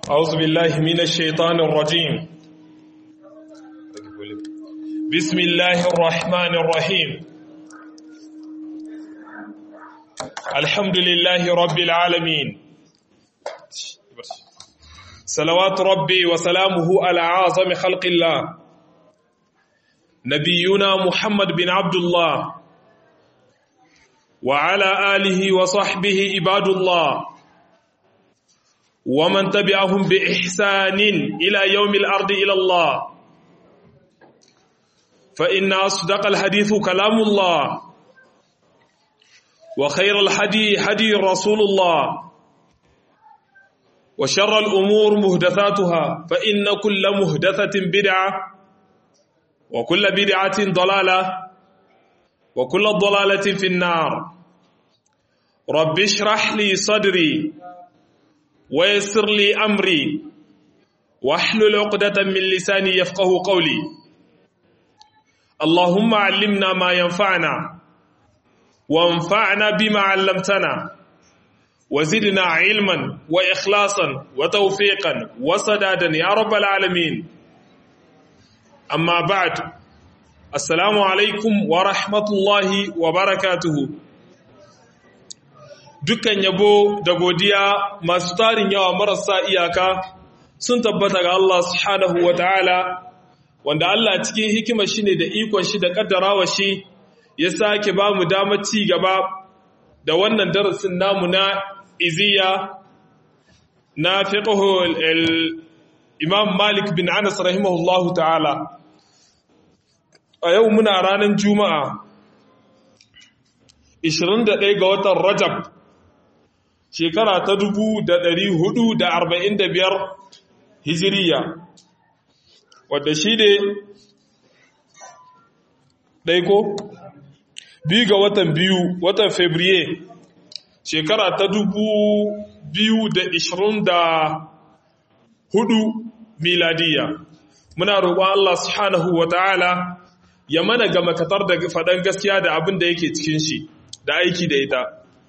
أعوذ بالله من الشيطان الرجيم بسم الله الرحمن الرحيم الحمد لله رب العالمين صلوات ربي وسلامه على أعظم خلق الله نبينا محمد بن عبد الله وعلى آله وصحبه عباد الله ومن تبعهم بإحسان إلى يوم الأرض إلى الله فإن أصدق الحديث كلام الله وخير الحدي حدي رسول الله وشر الأمور مهدثاتها فإن كل مهدثة بدعة وكل بدعة ضلالة وكل ضلالة في النار رب اشرح لي صدري ويسر لي أمري واحلل عقدة من لساني يفقه قولي اللهم علمنا ما ينفعنا وانفعنا بما علمتنا وزدنا علما وإخلاصا وتوفيقا وسدادا يا رب العالمين أما بعد السلام عليكم ورحمة الله وبركاته dukkan yabo da godiya masu tarin yawa marasa iyaka sun tabbata ga Allah subhanahu wa ta'ala wanda Allah cikin hikimar shi ne da ikon shi da kaddarawa shi ya sake ba mu damar ci gaba da wannan darasin namu na iziya na fiqhul imam malik bin anas rahimahullahu ta'ala a yau muna ranar juma'a 21 ga watan rajab shekara ta dubu da ɗari hudu da arba'in da biyar hijiriya wadda shi ne ɗaiko biyu ga watan biyu watan fabriye shekara ta dubu biyu da ishirin da hudu miladiya muna roƙon Allah subhanahu wa ta'ala ya mana ga makatar da faɗan gaskiya da abin da yake cikin shi da aiki da ita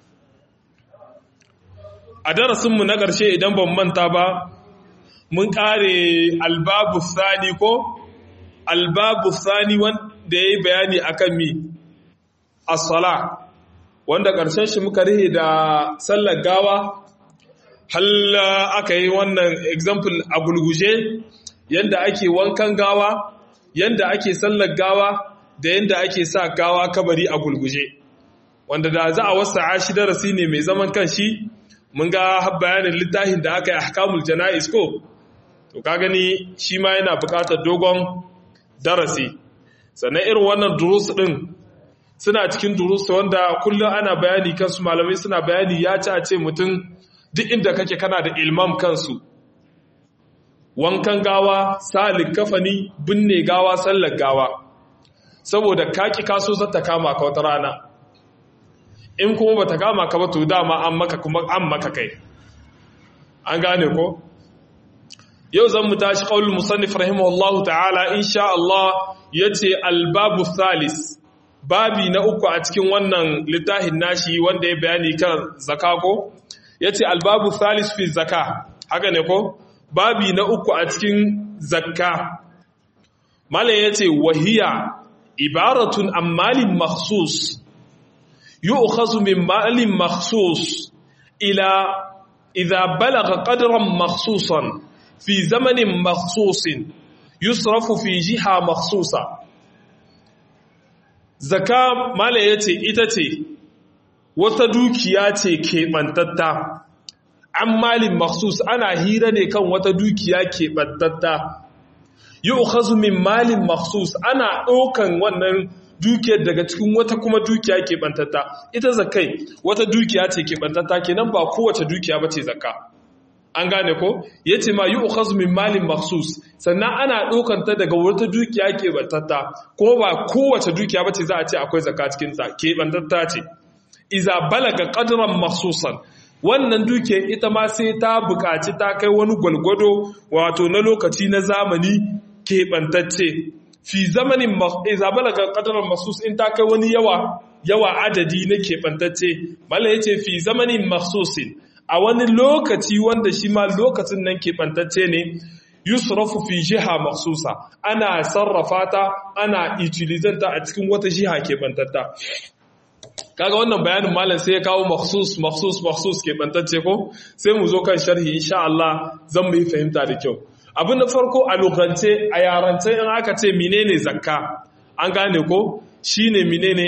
a darasinmu na ƙarshe idan ban manta ba mun ƙare albabu sani ko albabu sani wanda ya yi bayani akan mi as-sala wanda ƙarshen shi muka rihe da sallar gawa halla aka yi wannan example a gulguje yanda ake wankan gawa yanda ake sallar gawa da yanda ake sa gawa kabari a gulguje wanda da za a wasa shi darasi ne mai zaman kan shi mun ga bayanin littafin da aka yi ahkamul jana'iz ko to ka gani shi ma yana buƙatar dogon darasi sannan irin wannan durus din suna cikin durus wanda kullum ana bayani kansu malamai suna bayani ya ci a ce mutum duk inda kake kana da ilmam kansu wankan gawa salin kafani binne gawa sallar gawa saboda kaki kaso zata kama ka wata rana in kuma bata kama ka ba to dama an maka kuma an maka kai an gane ko yau zan mu tashi qaulul musannif rahimahullahu ta'ala insha Allah yace albabu thalis babi na uku a cikin wannan littafin nashi wanda ya bayani kan zaka ko yace albabu thalis fi zaka haka ne ko babi na uku a cikin zakka malam yace wahiya ibaratun an malin makhsus يؤخذ من مال مخصوص إلى إذا بلغ قدرا مخصوصا في زمن مخصوص يصرف في جهة مخصوصة زكاة ما لا يتي إتتي وتدوكياتي كيبانتتا عن مال مخصوص أنا هيراني كان وتدوكيا كيبانتتا يؤخذ من مال مخصوص أنا أوكن ونن dukiyar daga cikin wata kuma dukiya ke bantata ita zakai wata dukiya ce ke bantata kenan ba kowace dukiya bace zakka an gane ko yace ma yu'khaz min malin makhsus sannan ana ɗaukan ta daga wata dukiya ke bantata ko ba kowace dukiya bace za a ce akwai zakka cikin ta ke bantata ce iza balaga qadran makhsusan wannan dukiyar ita ma sai ta buƙaci ta kai wani gwalgwado wato na lokaci na zamani keɓantacce fi zamanin iza balaga qadaran masus in ta kai wani yawa yawa adadi na keɓantacce mala yace fi zamanin maksusin a wani lokaci wanda shi ma lokacin nan keɓantacce ne yusrafu fi jiha maksusa ana sarrafa ta ana utilizanta a cikin wata jiha keɓantatta kaga wannan bayanin malam sai ya kawo maksus maksus maksus keɓantacce ko sai mu zo kan sharhi insha Allah zan mu yi fahimta da kyau abin da farko a lokance a yarance in aka ce menene zakka an gane ko shine menene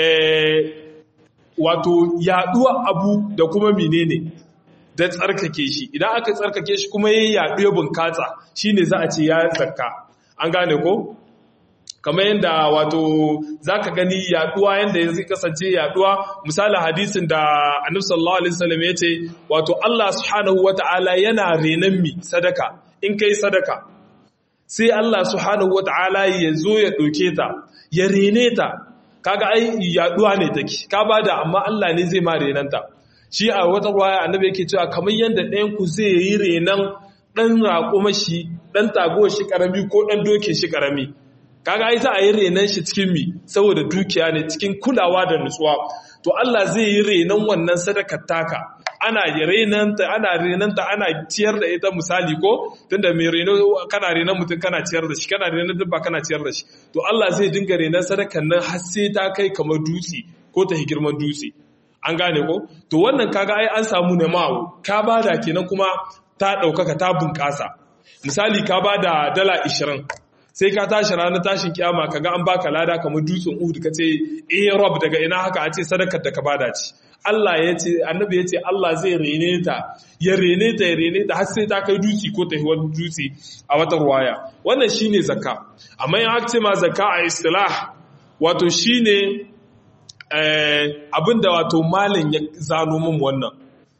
wato yaduwa abu da kuma menene da tsarkake shi idan aka tsarkake shi kuma yayi yaɗu ya bunkasa shine za a ce ya zakka an gane ko kamar yadda wato zaka gani yaduwa yanda zai kasance yaduwa misalin hadisin da Annabi sallallahu alaihi wasallam yace wato Allah subhanahu wataala yana renan mi sadaka in kai sadaka sai Allah subhanahu wataala ya zo ya doke ta ya rene ta kaga ai yaduwa ne take ka bada amma Allah ne zai ma renanta shi a wata ruwaya annabi yake cewa kamar yadda ɗayan ku zai yi renan ɗan raƙuma shi ɗan tago shi ƙarami ko ɗan doke shi ƙarami kaga ai za a yi renan shi cikin mi saboda dukiya ne cikin kulawa da nutsuwa to Allah zai yi renan wannan sadakar taka ana renanta ana renanta ana ciyar da ita misali ko tunda mai reno kana renan mutum kana ciyar da shi kana renan dabba kana ciyar da shi to Allah zai dinga renan sadakar nan har sai ta kai kamar dutse ko ta girman dutse an gane ko to wannan kaga ai an samu ne ma'u ka bada kenan kuma ta ɗaukaka ta bunƙasa misali ka bada dala 20 sai ka tashi ranar tashin kiyama kaga an baka lada kamar dutsen Uhud kace eh rob daga ina haka a ce sadakar da ka bada ci Allah ya ce annabi ya ce Allah zai rene ta ya rene ta ya rene ta har sai ta kai dutse ko ta wani dutse a wata ruwaya wannan shine zakka amma in aka ce ma zakka a istilah wato shine abinda wato malin ya zano min wannan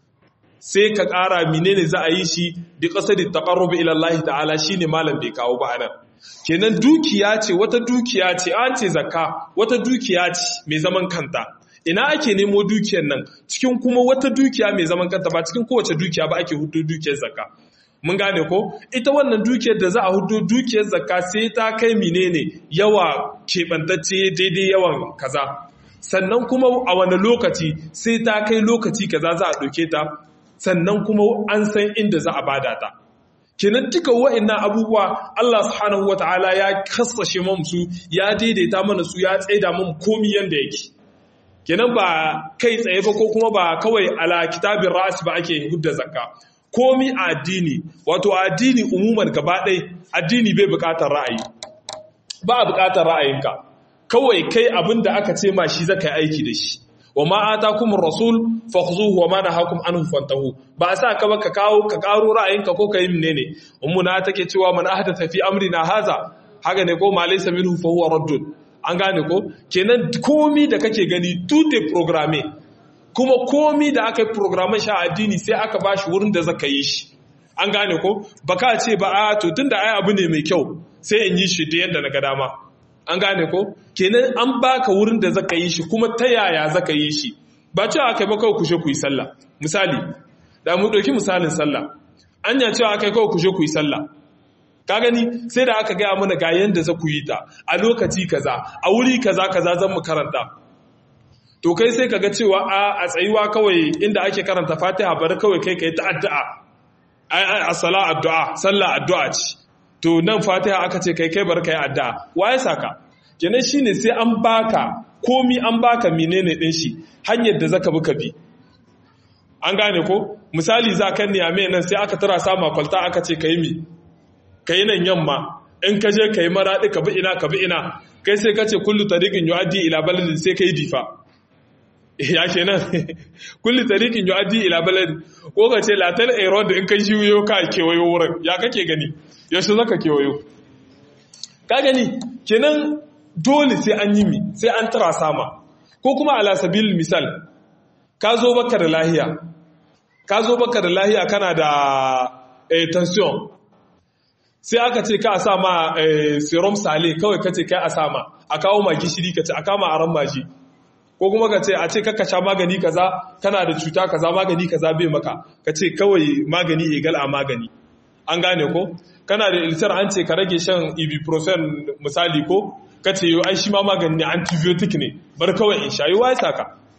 sai ka ƙara menene za a yi shi da ƙasa da taƙarrubi ilallahi ta'ala shi ne malam bai kawo ba nan kenan dukiya ce wata dukiya ce an ce zakka wata dukiya ce mai zaman kanta ina ake nemo dukiyar nan cikin kuma wata dukiya mai zaman kanta ba cikin kowace dukiya ba ake hudu dukiyar zakka mun gane ko ita wannan dukiyar da za a hudu dukiyar zakka sai ta kai menene yawa keɓantacce daidai yawan kaza sannan kuma a wani lokaci sai ta kai lokaci kaza za a ɗauke ta sannan kuma an san inda za a bada ta kenan duka wa'annan abubuwa Allah subhanahu wataala ya kasashe mu su ya daidaita mana su ya tsaida mu komi yanda yake kenan ba kai tsaye ba ko kuma ba kawai ala kitabin ra'as ba ake hudda zakka komi a addini wato addini umuman gaba ɗaya addini bai buƙatar ra'ayi ba a buƙatar ra'ayinka kawai kai abin da aka ce ma shi zaka yi aiki da shi wa ma atakum rasul fakhuzuhu wa ma nahakum anhu fantahu ba a sa ka ba ka kawo ka karo ra'ayinka ko ka yi menene ummuna take cewa man ahdatha fi amrina haza haka ne ko ma laysa minhu fa huwa raddun an gane ko kenan komi da kake gani tute programme kuma komi da aka yi programme sha addini sai aka bashi wurin da zaka yi shi an gane ko baka ce ba a to tunda ai abu ne mai kyau sai in yi shi da yadda na ga dama an gane ko kenan an baka wurin da zaka yi shi kuma ta yaya zaka yi shi ba cewa aka yi ba kawai kushe ku yi sallah misali da mu ɗauki misalin sallah anya cewa aka yi kawai kushe ku yi sallah ka gani sai da aka gaya mana ga yanda za ku yi ta a lokaci kaza a wuri kaza kaza zan mu karanta to kai sai kaga cewa a a tsayuwa kawai inda ake karanta fatiha bari kawai kai kai ta addu'a ai ai as-sala addu'a sallah addu'a ce to nan fatiha aka ce kai kai bar kai addu'a waye saka kenan shine sai an baka komi an baka menene din shi hanyar da zaka bi ka bi an gane ko misali za kan niyame nan sai aka tara sama kwalta aka ce kai mi kai nan yamma in ka je kai maradi ka bi ina ka bi ina kai sai ka ce kullu tariqin yuaddi ila baladin sai kai difa ya kenan kullu tariqin yuaddi ila baladin ko ka ce latal aeroad in kai shiyo ka kewayo wurin ya kake gani yaushe zaka kewayo ka gani kenan dole sai an yi mi sai an tara sama ko kuma ala sabil misal ka zo baka da lahiya ka zo baka da lahiya kana da eh, tension sai aka ce ka a sa ma eh, serum sale kawai ka ce kai a sama a kawo ma gishiri ka ce a kama aran maji ko kuma ka ce a ce kaka sha magani kaza kana da cuta kaza magani kaza bai maka ka ce kawai magani egal a magani an gane ko kana da ilsar an ce ka rage shan ibuprofen misali ko ka ce yau ai shi ma magani ne antibiotic ne bar kawai in sha yi wa saka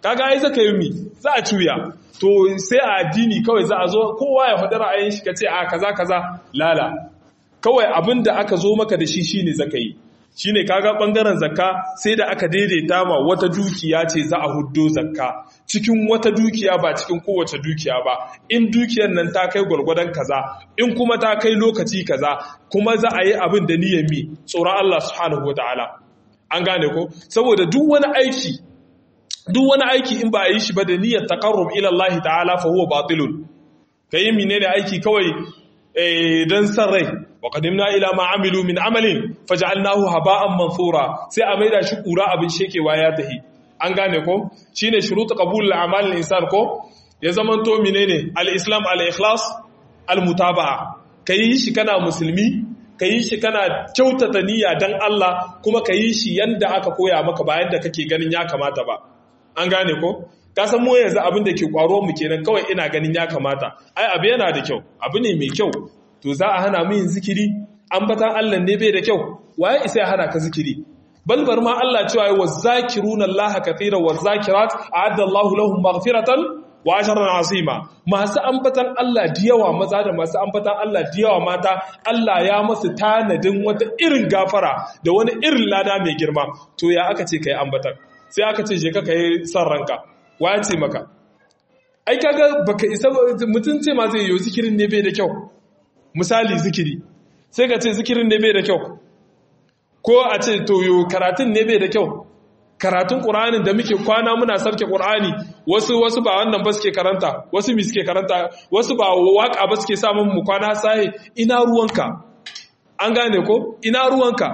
kaga ai zaka yi mi za a cuya to sai a addini kawai za a zo kowa ya faɗi ra'ayin shi kace a kaza kaza lala kawai abin da aka zo maka da shi shine zaka yi shine kaga bangaren zakka sai da aka daidaita ma wata dukiya ce za a huddo zakka cikin wata dukiya ba cikin kowace dukiya ba in dukiyar nan ta kai gwargwadon kaza in kuma ta kai lokaci kaza kuma za a yi abin da niyyar mi tsoron Allah subhanahu wataala an gane ko saboda duk wani aiki duk wani aiki in ba a yi shi ba da niyyar taqarrub ila Allah ta'ala fa huwa batilun kai menene aiki kawai dan san rai wa qadimna ila ma amilu min amalin faj'alnahu haba'an mansura sai a maida shi kura abin shekewa ya tahi an gane ko shine shurutu qabul al-a'mal al-insan ko ya zamanto menene al-islam al-ikhlas al-mutaba'a kai shi kana musulmi kai shi kana kyautata niyya dan Allah kuma kai shi yanda aka koya maka bayan da kake ganin ya kamata ba an gane ko ka san mu yanzu abin da ke kwaro mu kenan kawai ina ganin ya kamata ai abu yana da kyau abu ne mai kyau to za a hana mu yin zikiri ambatan Allah ne bai da kyau waye isa ya hana ka zikiri balbar ma Allah cewa wa zakiruna Allah kathira wa zakirat a'adda Allah lahum maghfiratan wa ajran azima masu ambatan Allah da yawa maza da masu ambatan Allah da yawa mata Allah ya masu tanadin wata irin gafara da wani irin lada mai girma to ya aka ce kai ambatan sai aka ce je ka kai san ranka waye ce maka ai kaga baka isa mutum ce ma zai yi zikirin ne bai da kyau misali zikiri sai ka ce zikirin ne bai da kyau ko a ce toyo karatun ne bai da kyau karatun ƙur'anin da muke kwana muna sarke ƙur'ani wasu wasu ba wannan ba suke karanta wasu mi suke karanta wasu ba waka ba suke samun mu kwana sai ina ruwanka an gane ko ina ruwanka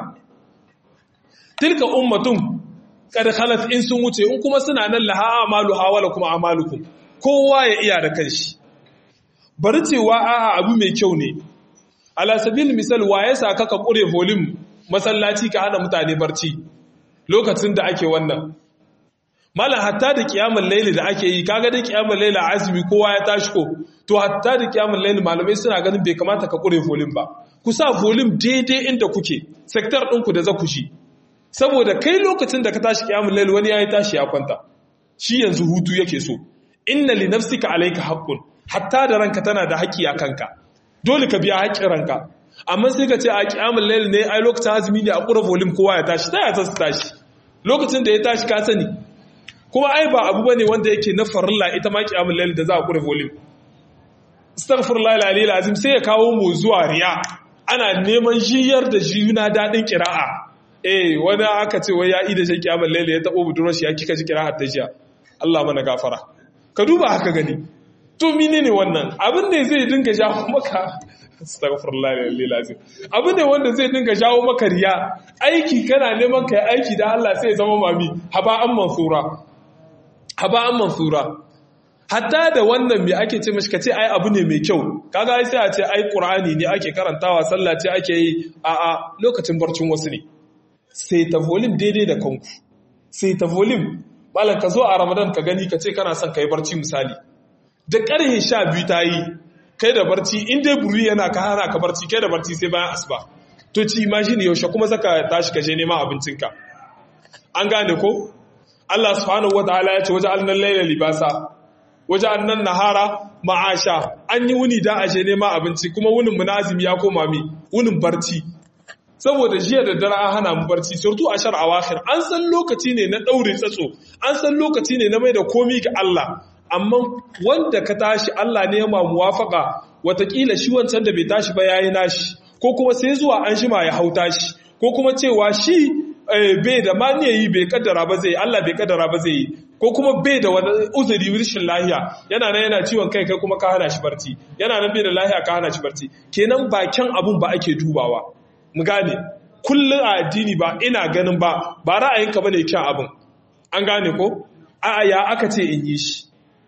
tilka ummatun kad khalat in sun wuce in kuma suna nan laha amalu hawala kuma amalukum kowa ya iya da kanshi bari cewa a'a abu mai kyau ne ala sabil misal wa ya saka ka kure volume masallaci ka hana mutane barci lokacin da ake wannan malam hatta da kiyamul laili da ake yi kaga da kiyamul laili azumi kowa ya tashi ko to hatta da kiyamul laili malamai suna ganin bai kamata ka kure volume ba ku sa volume daidai inda kuke sector ɗinku da za ku shi saboda kai lokacin da ka tashi kiyamul laili wani yayi tashi ya kwanta shi yanzu hutu yake so inna li nafsika alayka haqqun hatta da ranka tana da haƙƙi a kanka dole ka biya haƙƙin ranka amma sai ka ce a kiyamul layl ne ai lokacin azumi ne a ƙura volume kowa ya tashi ta ya ta tashi lokacin da ya tashi ka sani kuma ai ba abu bane wanda yake na farilla ita ma kiyamul layl da za a ƙura volume astaghfirullah alazim azim sai ya kawo mu zuwa riya ana neman jiyar da jiyuna dadin kira'a eh wani aka ce wai ya yi da shi kiyamul layl ya tabo budurwar shi ya kika ji kira'a ta jiya Allah mana gafara ka duba haka gani to menene wannan abin ne zai dinga jawo maka astaghfirullah lil azim abin ne wanda zai dinga jawo maka riya aiki kana neman kai aiki da Allah sai ya zama mami haba an mansura haba an mansura hatta da wannan me ake ce mashi kace ai abu ne mai kyau kaga ai sai a ce ai qur'ani ne ake karantawa sallah ce ake yi a a lokacin barcin wasu ne sai ta volume daidai da kanku sai ta volume malam ka zo a ramadan ka gani ka ce kana son ka yi barci misali da ƙarhe sha biyu ta yi kai da barci in dai buri yana ka hana ka barci kai da barci sai bayan asuba to ci imagine yaushe kuma zaka tashi ka je neman abincinka an gane ko Allah subhanahu wataala ya ce waje annan laila libasa waje annan nahara ma'asha an yi wuni da ashe neman abinci kuma wunin munazimi ya koma mi wunin barci saboda jiya da dare an hana mu barci surtu a shar awakhir an san lokaci ne na daure tsatso an san lokaci ne na mai da komi ga Allah amma wanda ka tashi Allah ne ya ma muwafaka watakila shi wancan da bai tashi ba yayi nashi ko kuma sai zuwa an shima ya hauta shi ko kuma cewa shi bai da maniyayi bai kaddara ba zai Allah bai kaddara ba zai yi ko kuma bai da wani uzuri rashin lahiya yana nan yana ciwon kai kai kuma ka hana shi barci yana nan bai da lahiya ka hana shi barci kenan bakin abun ba ake dubawa mu gane kullum a addini ba ina ganin ba ba ra'ayinka bane kyan abin an gane ko a'a ya aka ce in yi shi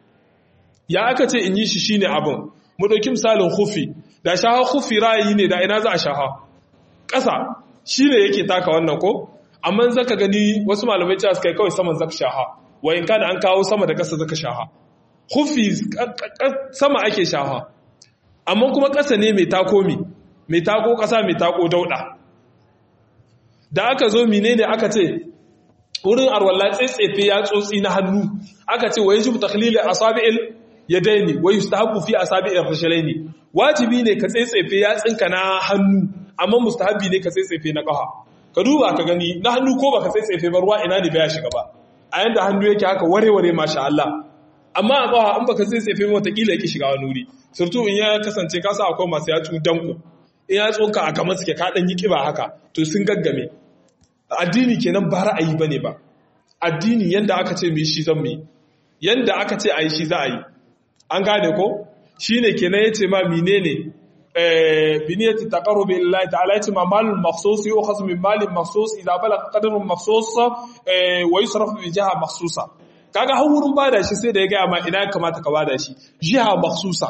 ya aka ce in yi shi shine abin mu dauki misalin khufi da shaha khufi ra'ayi ne da ina za a shaha ƙasa shine yake taka wannan ko amma zaka gani wasu malamai cewa suka kawai saman zaka shaha wa in kana an kawo sama da ƙasa zaka shaha khufi sama ake shaha amma kuma ƙasa ne mai takomi mai tako ƙasa mai tako dauɗa da aka zo menene aka ce wurin arwalla tsetsefe ya tsotsi na hannu aka ce wa yajibu takhlil asabi'il yadaini wa yustahabu fi asabi'ir rijlaini wajibi ne ka tsetsefe ya tsinka na hannu amma mustahabi ne ka tsetsefe na kafa ka duba ka gani na hannu ko baka tsetsefe ba ruwa ina ne baya shiga ba a yanda hannu yake haka ware-ware masha Allah amma a kafa in baka tsetsefe ba wataƙila yake shiga wani wuri surtu in ya kasance ka sa akwai masu yatsu danko in ya tsoka a kamar suke ka ɗan yi ƙiba haka to sun gaggame addini kenan ba ra'ayi bane ba addini yanda aka ce mu yi shi zan mu yi yanda aka ce a yi shi za a yi an gane ko shine kenan yace ma menene eh biniyati taqarrub billahi ta'ala yace ma malul makhsus yu'khaz min malin makhsus idza balagha qadrun makhsus eh wa yusrafu bi jiha makhsusa kaga har wurin bada shi sai da ya ga ma ina kamata ka bada shi jiha makhsusa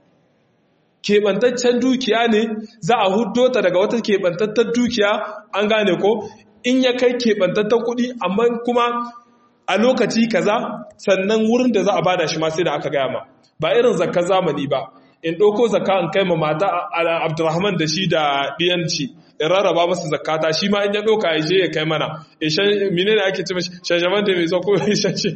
keɓantaccen dukiya ne za a huddo ta daga wata keɓantattar dukiya an gane ko in ya kai keɓantattar kuɗi amma kuma a lokaci kaza sannan wurin da za a bada shi ma sai da aka gaya ma ba irin zakka zamani ba in ɗauko zakka in kai ma mata abdurrahman da shi da ɗiyanci in rarraba masa zakata shi ma in ya ɗauka ya je ya kai mana mine ne ake ce mashi shashaman da mai zo ko ishan shi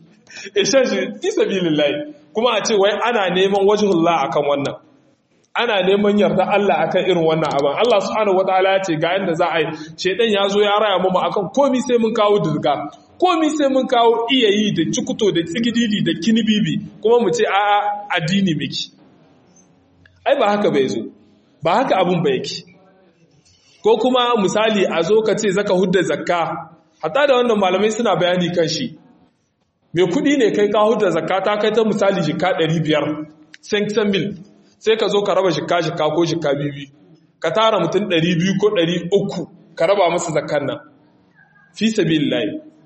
fi sabilillahi kuma a ce wai ana neman wajhullah akan wannan ana neman yarda Allah akan irin wannan abin Allah subhanahu wataala ya ce ga yanda za a yi shedan ya zo ya raya mu akan komi sai mun kawo dirga komi sai mun kawo iyayi da cikuto da tsigididi da kinibibi kuma mu ce a'a addini miki ai ba haka bai zo ba haka abun ba yake ko kuma misali a zo ka ce zaka hudda zakka hatta da wannan malamai suna bayani kan shi mai kudi ne kai ka hudda zakka ta kai ta misali jika 500 500 mil sai ka zo ka raba shika shika ko shika bibi ka tara mutum 200 ko 300 ka raba masa zakkan nan fi sabilillahi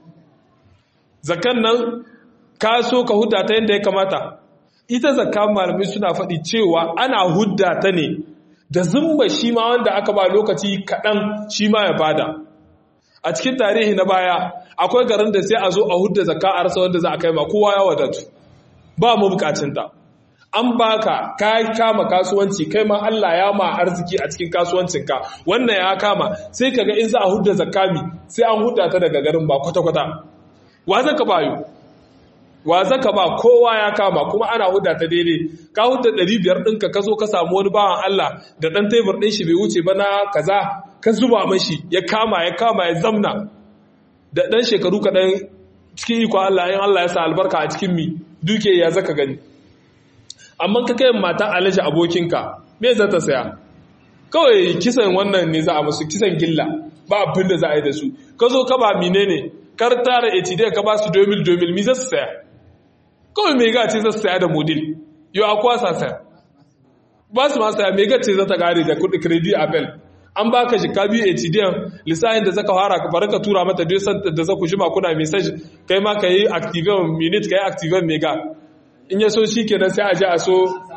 zakkan nan ka so ka hudda ta yadda ya kamata ita zakka malamai suna faɗi cewa ana hudda ta ne da zumba shi ma wanda aka ba lokaci kaɗan shi ma ya bada a cikin tarihi na baya akwai garin da sai a zo a hudda zakka a rasa wanda za a kai ma kowa ya wadatu ba mu bukacinta an baka ka kama kasuwanci kai ma Allah ya ma arziki a cikin kasuwancinka wannan ya kama sai kaga in za a hudda zakami sai an hudda ta daga garin ba kwata-kwata wa zaka bayo wa zaka ba kowa ya kama kuma ana hudda ta daidai ka hudda 500 ɗinka ka zo ka samu wani bawan Allah da ɗan tebur ɗin shi bai wuce ba na kaza ka zuba mashi ya kama ya kama ya zamna da ɗan shekaru kaɗan cikin iko Allah in Allah ya sa albarka a cikin mi duke ya zaka gani amma ka kai mata alaji abokinka me za ta saya kawai kisan wannan ne za a musu kisan gilla ba abin da za a yi da su ka zo ka ba mine ne kar tara etidai ka ba su domil domil mi za su saya kawai mai gace za su saya da modil yau akwa sa saya ba su ma saya mai gace za ta kare da kudi kredi apel an baka shi ka biyu etidai lissahin da zaka fara ka bari ka tura mata duk da za ku jima kuna message kai ma ka yi activate minute ka yi activate mega in ya so shi kenan sai a ji a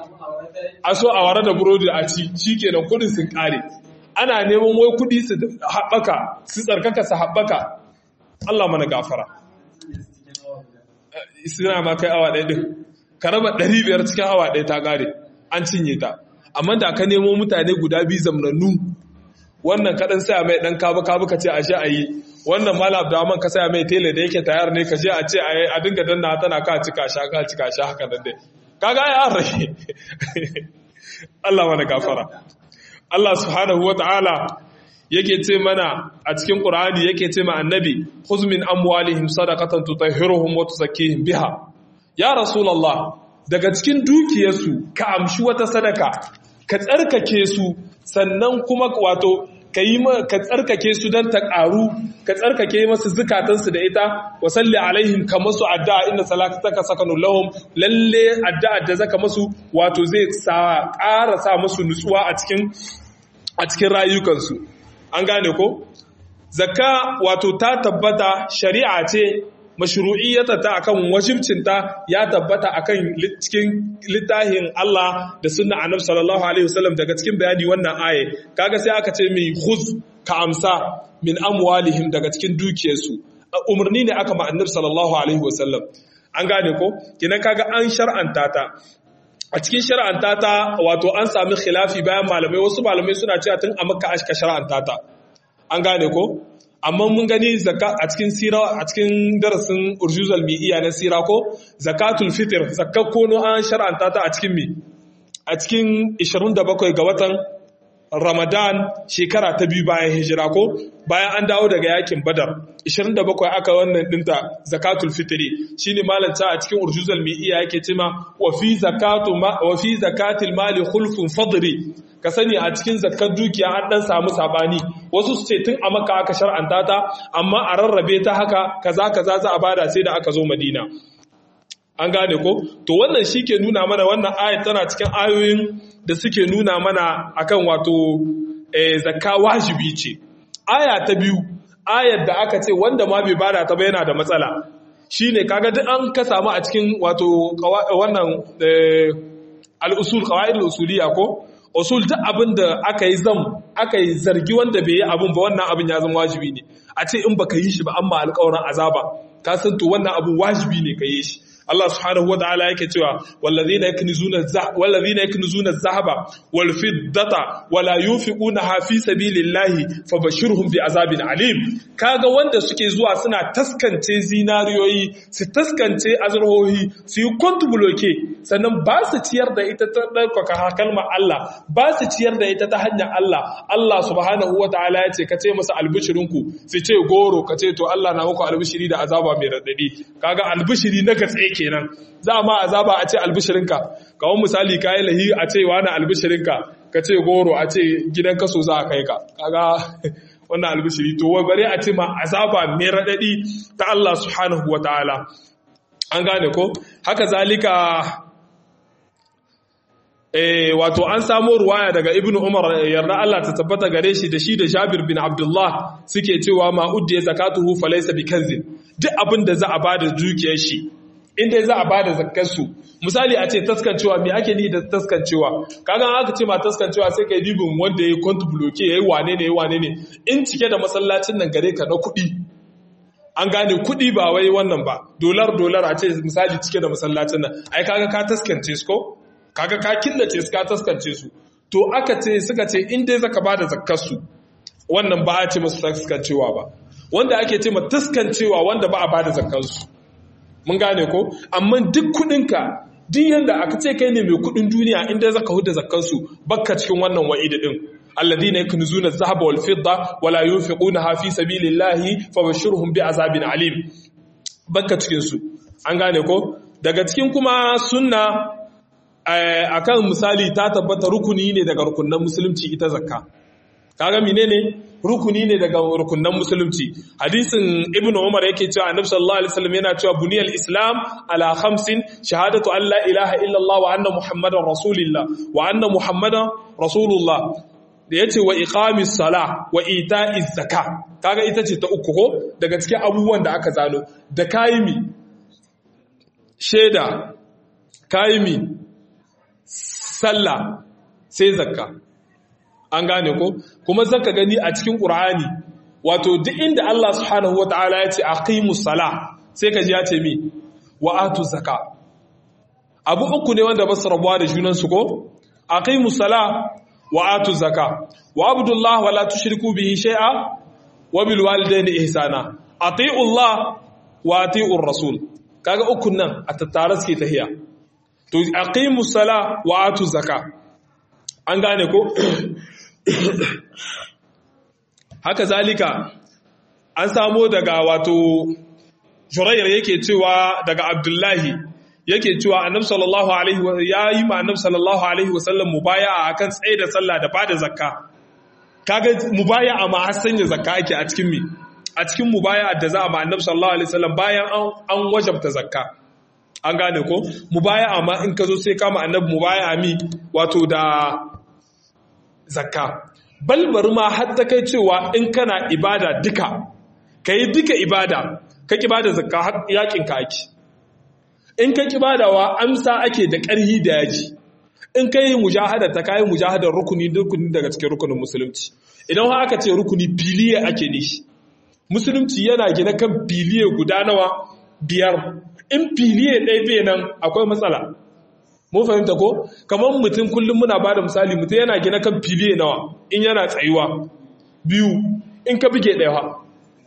so a ware da burodi a ci shi kenan kudin sun kare ana neman wai kudi su haɓaka su tsarkaka su haɓaka Allah mana gafara suna ma kai awa ɗaya ɗin ka raba ɗari biyar cikin awa ɗaya ta ƙare an cinye ta amma da ka nemo mutane guda biyu zamnannu wannan kaɗan saya mai ɗan kabu kabu ka ce a shi a yi wannan malam abdurrahman ka saya mai tele da yake tayar ne ka je a ce a dinga danna tana ka cika sha ka cika sha haka nan dai kaga ai an rage Allah mana gafara Allah subhanahu wataala yake ce mana a cikin Qur'ani yake ce ma annabi khuz min amwalihim sadaqatan tutahhiruhum wa tuzakkihim biha ya rasulullah daga cikin dukiyarsu ka amshi wata sadaka ka tsarkake su sannan kuma wato ka yi ka tsarkake su don ta ƙaru ka tsarkake masu zukatansu da ita wa salli alaihim ka masu addu'a inda salataka sakanu lahum lalle addu'a da zaka masu wato zai sa ƙara sa masu nutsuwa a cikin a cikin rayukansu an gane ko zakka wato ta tabbata shari'a ce mashru'iyyata ta akan wajibcinta ya tabbata akan cikin littafin Allah da sunna Annabi sallallahu alaihi wasallam daga cikin bayani wannan aye kaga sai aka ce mai khuz ka amsa min amwalihim daga cikin dukiyarsu umarni ne aka ma Annabi sallallahu alaihi wasallam an gane ko kina kaga an shar'anta ta a cikin shar'anta ta wato an sami khilafi bayan malamai wasu malamai suna cewa tun a makka aka shar'anta ta an gane ko amma mun gani zakka a cikin sira a cikin darasin urjuzal mi'iya na sira ko zakatul fitr zakka kono an shar'anta ta a cikin mi a cikin 27 ga watan Ramadan shekara ta biyu bayan hijira ko bayan an dawo daga yakin Badar 27 aka wannan dinta zakatul fitri shine malanta a cikin urjuzal mi'iya yake cewa wa fi zakatu wa fi zakatil mali khulfun fadri ka sani a cikin zakkar dukiya an dan samu sabani wasu su ce tun a maka aka shar'anta ta amma a rarrabe ta haka kaza kaza za a bada sai da aka zo Madina an gane ko to wannan shi ke nuna mana wannan ayat tana cikin ayoyin da suke nuna mana akan wato zakka wajibi ce aya ta biyu ayar da aka ce wanda ma bai bada ta ba yana da matsala shine kaga duk an ka samu a cikin wato wannan al-usul qawaid al-usuliyya ko usul duk abin da aka yi zam aka yi zargi wanda bai yi abin ba wannan abin ya zama wajibi ne a ce in baka yi shi ba amma alƙawarin azaba ka san to wannan abin wajibi ne ka yi shi Allah subhanahu wataala yake cewa wallazina yaknizuna wallazina yaknizuna adh-dhahaba wal fiddata wala yunfiqunaha fi sabilillahi fabashshirhum bi azabin alim kaga wanda suke zuwa suna taskance zinariyoyi su taskance azurhohi su yi bloke sannan ba su ciyar da ita ta ɗaukaka kalmar Allah ba su ciyar da ita ta hanyar Allah Allah subhanahu wataala ya ce ka ce masa albishirinku su ce goro ka ce to Allah na muku albishiri da azaba mai raɗaɗi kaga albishiri na gatse kenan za ma azaba a ce albishirinka kawon misali kayi lahi a ce wani albishirinka ka ce goro a ce gidan kaso za a kai ka kaga wannan albishiri to wai bare a ce ma azaba mai raɗaɗi ta Allah subhanahu wa ta'ala an gane ko haka zalika Eh, wato an samo ruwaya daga ibn Umar yarda Allah ta tabbata gare shi da shi da Jabir bin Abdullah suke cewa ma uddiya zakatuhu falaysa bikanzin duk abin da za a bada dukiyar shi inda za a bada zakkar su misali a ce taskancewa me ake ni da taskancewa kaga aka ce ma taskancewa sai kai dibin wanda yayi kont bloke yayi wane ne yayi wane ne in cike da masallacin nan gare ka na kuɗi an gane kuɗi ba wai wannan ba dolar dolar a ce misali cike da masallacin nan ai kaga ka taskance su ko kaga ka killace su ka taskance su to aka ce suka ce in dai zaka bada zakkar su wannan ba a ce musu taskancewa ba wanda ake ce ma taskancewa wanda ba a bada zakkar su mun gane ko amma duk kudinka duk yanda aka ce kai ne mai kudin duniya in dai zaka huda zakkar su bakka cikin wannan wa'idi din alladhina yaknuzuna adh-dhahaba wal fidda wala yunfiqunaha fi sabilillahi fabashshirhum bi'azabin alim bakka cikin su an gane ko daga cikin kuma sunna akan misali ta tabbata rukuni ne daga rukunan musulunci ita zakka kaga menene rukuni ne daga rukunan musulunci hadisin ibn umar yake cewa annabi sallallahu alaihi wasallam yana cewa buniyal islam ala khamsin shahadatu an la ilaha illallah wa anna muhammadar rasulullah wa anna muhammadan rasulullah da yace wa iqamis sala wa ita'iz zakka kaga ita ce ta uku ko daga cikin abubuwan da aka zano da kayimi sheda kayimi sallah sai zakka an gane ko kuma zaka gani a cikin qur'ani wato duk inda Allah subhanahu wataala ya ce aqimus sala sai kaji ya ce mi wa atu zakka abu uku ne wanda basu rabuwa da junan su ko aqimus sala wa atu zakka wa abdullah wala tushriku bihi shay'a wa bil walidayni ihsana ati'u Allah wa ati'u rasul kaga ukun nan a tattare suke tahiya to aqimu sala wa atu zaka an gane ko haka zalika an samo daga wato shurayyar yake cewa daga abdullahi yake cewa annabi sallallahu alaihi wa yayi ma annabi sallallahu alaihi wa sallam mubaya'a akan tsaye da sallah da bada zakka kaga mubaya'a ma har sanya zakka ake a cikin mi a cikin mubaya'a da za a ma annabi sallallahu alaihi wa sallam bayan an wajabta zakka an gane ko mubaya'a ma in ka zo sai kama annabi mubaya'a mi wato da zakka balbar ma har ta kai cewa in kana ibada duka kai duka ibada ka kibada zakka har yakin ka ake in ka kibadawa amsa ake da ƙarhi da yaji in ka yi mujahada ta kayi mujahadar rukuni rukuni daga cikin rukunin musulunci idan har aka ce rukuni biliye ake nishi musulunci yana gina kan biliye guda nawa biyar in filiye ɗaya bai nan akwai matsala mun fahimta ko kamar mutum kullum muna ba da misali mutum yana gina kan filiye nawa in yana tsayuwa biyu in ka buge ɗaya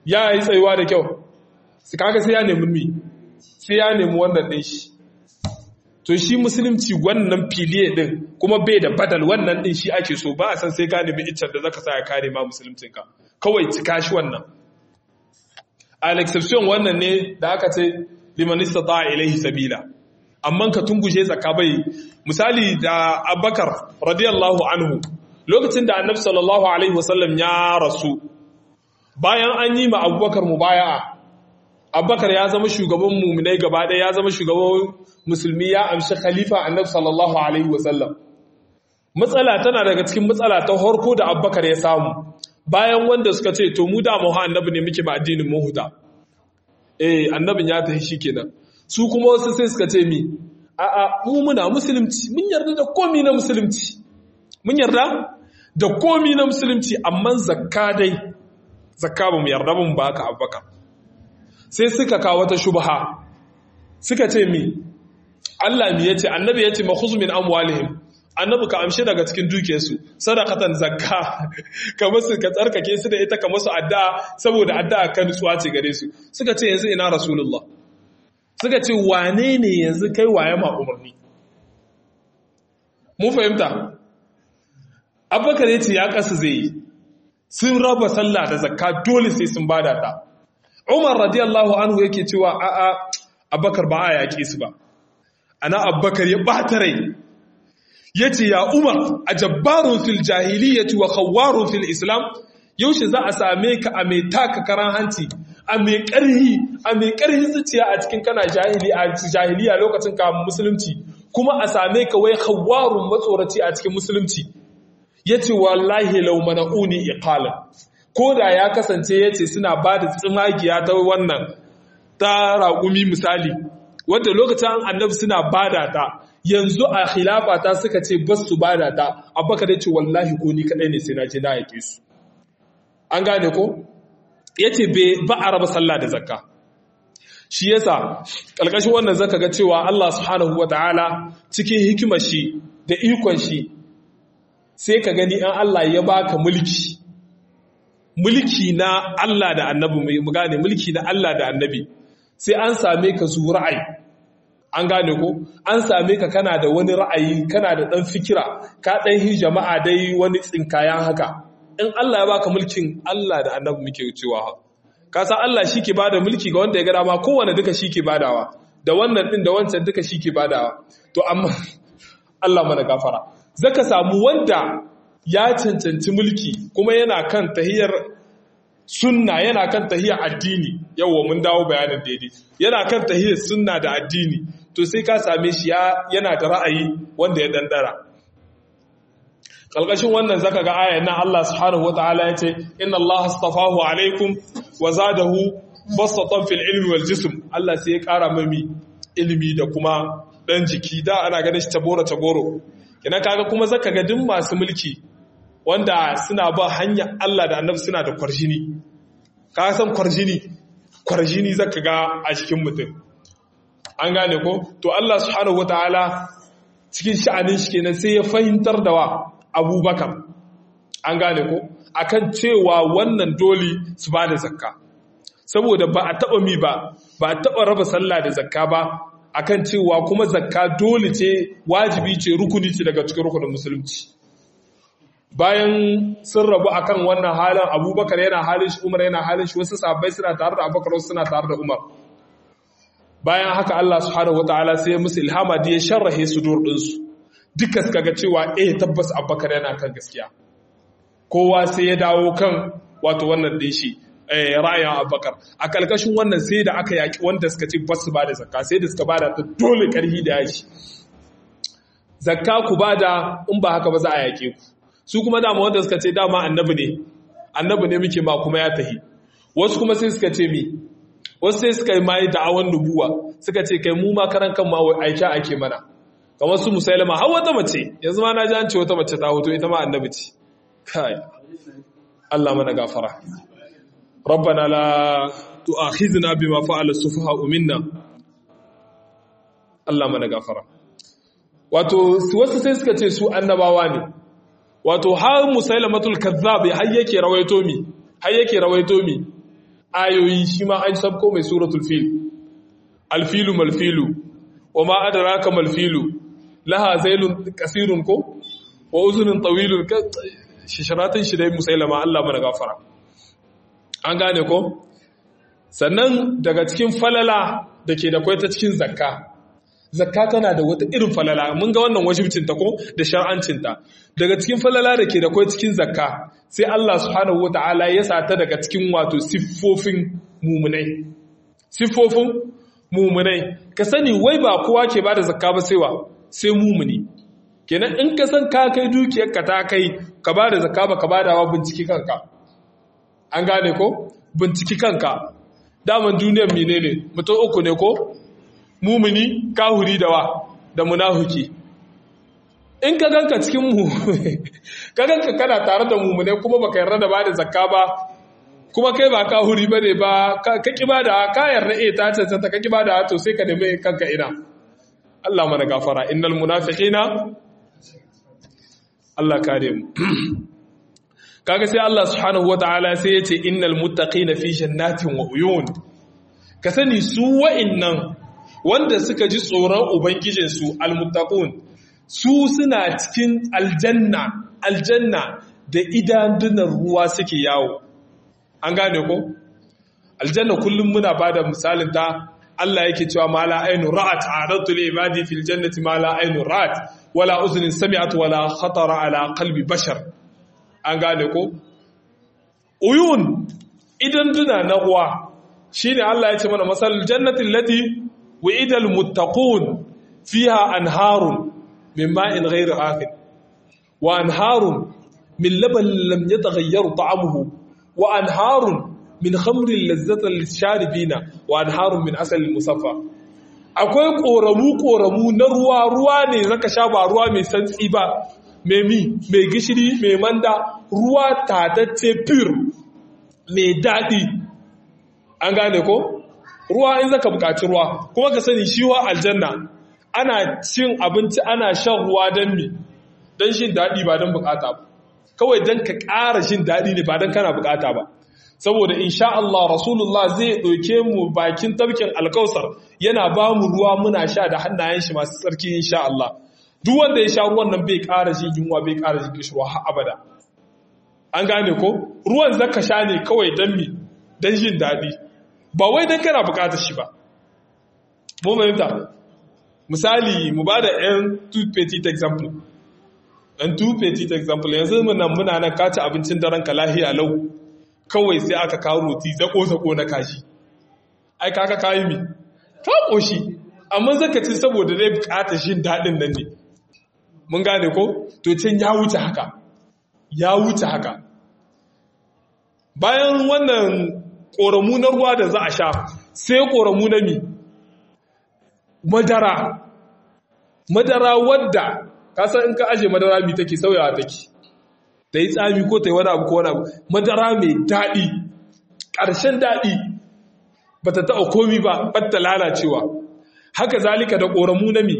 ya yi tsayuwa da kyau su kaga sai ya nemi mi sai ya nemi wannan ɗin shi to shi musulunci wannan filiye ɗin kuma bai da badal wannan ɗin shi ake so ba a san sai ka nemi iccen da zaka sa ya kare ma musuluncinka kawai cika shi wannan al exception wannan ne da aka ce liman istata ilaihi sabila amma ka tungushe zakka bai misali da Abubakar radiyallahu anhu lokacin da Annabi sallallahu alaihi wasallam ya rasu bayan an yi ma Abubakar mubaya'a Abubakar ya zama shugaban mu'minai gaba ɗaya ya zama shugaban musulmi ya amshi khalifa Annabi sallallahu alaihi wasallam matsala tana daga cikin matsala ta harko da Abubakar ya samu bayan wanda suka ce to mu da mu annabi ne muke ba addinin mu huda eh annabin ya tafi shikenan su kuma wasu sai suka ce mi a'a mu muna musulunci mun yarda da komi na musulunci mun yarda da komi na musulunci amma zakka dai zakka ba mu yarda mun ba ka abubakar sai suka kawo wata shubha suka ce mi Allah mi yace annabi yace makhuz min amwalihim annabi ka amshi daga cikin dukiyarsu sadaqatan zakka ka musu ka tsarkake su da ita ka musu addu'a saboda addu'a kan nutsuwa ce gare su suka ce yanzu ina rasulullah suka ce wane ne yanzu kai waye ma umarni mun fahimta abubakar ya ce ya kasa zai yi sun raba sallah da zakka dole sai sun bada ta umar radiyallahu anhu yake cewa a'a abubakar ba a yaƙe su ba ana abubakar ya ɓata rai ya ce ya umar a jabbarun fil jahiliyyati wa khawwarun fil islam yaushe za a same ka a mai taka karan hanci a mai ƙarhi a mai ƙarhin zuciya a cikin kana jahili a jahiliya lokacin ka musulunci kuma a same ka wai khawwarun matsoraci a cikin musulunci yace wallahi law mana'uni iqala ko da ya kasance yace suna ba da tsimagiya ta wannan ta raƙumi misali wanda lokacin annabi suna bada ta yanzu a khilafa ta suka ce bas su bada ta abubakar ya ce wallahi ko ni kadai ne sai na je na yake su an gane ko yace ba a raba sallah da zakka shi yasa kalkashin wannan zaka ga cewa Allah subhanahu wataala cikin hikimar shi da ikon shi sai ka gani an Allah ya baka mulki mulki na Allah da annabi mu gane mulki na Allah da annabi sai an same ka zu ra'ayi an gane ko an same ka kana da wani ra'ayi kana da dan fikira ka dan hi jama'a dai wani tsinkayan haka in Allah ya baka mulkin Allah da annabi muke cewa ka san Allah shike bada mulki ga wanda ya ga dama kowanne duka shike badawa da wannan din da wancan duka shike badawa to amma Allah mana gafara zaka samu wanda ya cancanci mulki kuma yana kan tahiyar sunna yana kan tahiyar addini yawwa mun dawo bayanin daidai yana kan tahiyar sunna da addini to sai ka same shi yana da ra'ayi wanda ya dandara kalkashin wannan zaka ga ayan nan Allah subhanahu wataala yace inna Allah astafahu alaikum wa zadahu basatan fil ilmi wal jism Allah sai ya kara mami ilimi da kuma dan jiki da ana ganin shi taboro taboro kina kaga kuma zaka ga duk masu mulki wanda suna ba hanyar Allah da annabi suna da kwarjini ka san kwarjini kwarjini zaka ga a cikin mutum an gane ko to Allah subhanahu wataala cikin sha'anin shi kenan sai ya fahimtar da wa Abubakar an gane ko akan cewa wannan dole su ba da zakka saboda ba a taba mi ba ba a taba raba sallah da zakka ba akan cewa kuma zakka dole ce wajibi ce rukuni ce daga cikin rukunin musulunci bayan sun rabu akan wannan halin abubakar yana halin shi umar yana halin shi wasu sahabbai suna tare da abubakar wasu suna tare da umar bayan haka Allah subhanahu wataala sai musu ilhama da ya sharrahe su dur ɗinsu duka suka ga cewa eh tabbas abubakar yana kan gaskiya kowa sai ya dawo kan wato wannan ɗin shi ra'ayin abubakar a kalkashin wannan sai da aka yaƙi wanda suka ce basu ba da zakka sai da suka ba da ta dole ƙarfi da yashi zakka ku ba da in ba haka ba za a yaƙe ku su kuma dama wanda suka ce dama annabi ne annabi ne muke ma kuma ya tahi wasu kuma sai suka ce mi wasu sai suka yi mai da'awan nubuwa suka ce kai mu ma karan kan ma aika ake mana kamar su musailama har wata mace yanzu ma na ji an ce wata mace ta hoto ita ma annabi ce kai Allah mana gafara rabbana la tu'akhizna bima fa'ala sufaha'u minna Allah mana gafara wato wasu sai suka ce su annabawa ne wato har musailamatul kazzab har yake rawaito mi har yake rawaito mi ayoyi shi ma an sabko mai suratul fil alfilu malfilu wa ma adraka malfilu laha zailun kasirun ko wa uzunun tawilun shisharatin shi dai musailama Allah mana gafara an gane ko sannan daga cikin falala da ke da kwai ta cikin zakka zakka tana da wata irin falala mun ga wannan wajibcinta ko da shar'ancinta daga cikin falala da ke da kwai cikin zakka sai Allah subhanahu wataala ya sata daga cikin wato siffofin mumunai siffofin mumunai ka sani wai ba kowa ke bada zakka ba sai wa sai mumuni kenan in ka san ka kai dukiyar ka ta kai ka bada zakka ba ka badawa binciki kanka an gane ko binciki kanka daman duniyar menene mutum uku ne ko mumuni kahuri da wa da munahuki in ka ganka cikin mu ka ganka kana tare da mumune kuma baka yarda da bada zakka ba kuma kai ba kahuri bane ba ka ki bada ka yarda eh ta ce ta ka ki bada to sai ka nemi kanka ina Allah mana gafara innal munafiqina Allah kare mu kaga sai Allah subhanahu wataala sai yace innal muttaqina fi jannatin wa uyun ka sani su wa'innan wanda suka ji tsoron ubangijinsu almuttaqun su suna cikin aljanna aljanna da idandunan ruwa suke yawo an gane ko aljanna kullum muna bada misalin ta Allah yake cewa ma la ainu ra'at a'radtu li ibadi fil jannati ma la ainu ra'at wala uznin sami'at wala khatara ala qalbi bashar an gane ko uyun idanduna na ruwa shine Allah ya ce mana masal jannati allati وإذا المتقون فيها أنهار من ماء غير آخر وأنهار من لبن لم يتغير طعمه وأنهار من خمر لذة للشاربين وأنهار من عسل مصفى akwai ƙoramu-ƙoramu na ruwa-ruwa ne zaka sha ba ruwa mai santsi ba mai mi mai gishiri mai manda ruwa tatacce pure mai daɗi an gane ko ruwa in zaka buƙaci ruwa kuma ka sani shi wa aljanna ana cin abinci ana shan ruwa don mi don shin daɗi ba don buƙata ba kawai don ka ƙara shin daɗi ne ba don kana buƙata ba saboda insha Allah Rasulullah zai ɗauke mu bakin tafkin alkausar yana ba mu ruwa muna sha da hannayen shi masu tsarki insha Allah duk wanda ya sha ruwan nan bai ƙara jin yunwa bai ƙara jin kishirwa har abada an gane ko ruwan zaka sha ne kawai don mi don jin daɗi ba wai don kana bukatar shi ba mun fahimta misali mu ba da yan two petit example yan two petit example yanzu muna muna nan kaci abincin daren ka lahiya lau kawai sai aka kawo roti zako-zako na kashi ai kaka kayi mi ka koshi amma zaka ci saboda dai bukatar shin daɗin nan ne mun gane ko to can ya wuce haka ya wuce haka bayan wannan ƙoramu na ruwa da za a sha sai ƙoramu na mi madara madara wadda kasan in ka aje madara mi take sauyawa take ta yi tsami ko ta yi wani abu ko wani abu madara mai daɗi ƙarshen daɗi ba ta taɓa komi ba ɓatta lalacewa haka zalika da ƙoramu na mi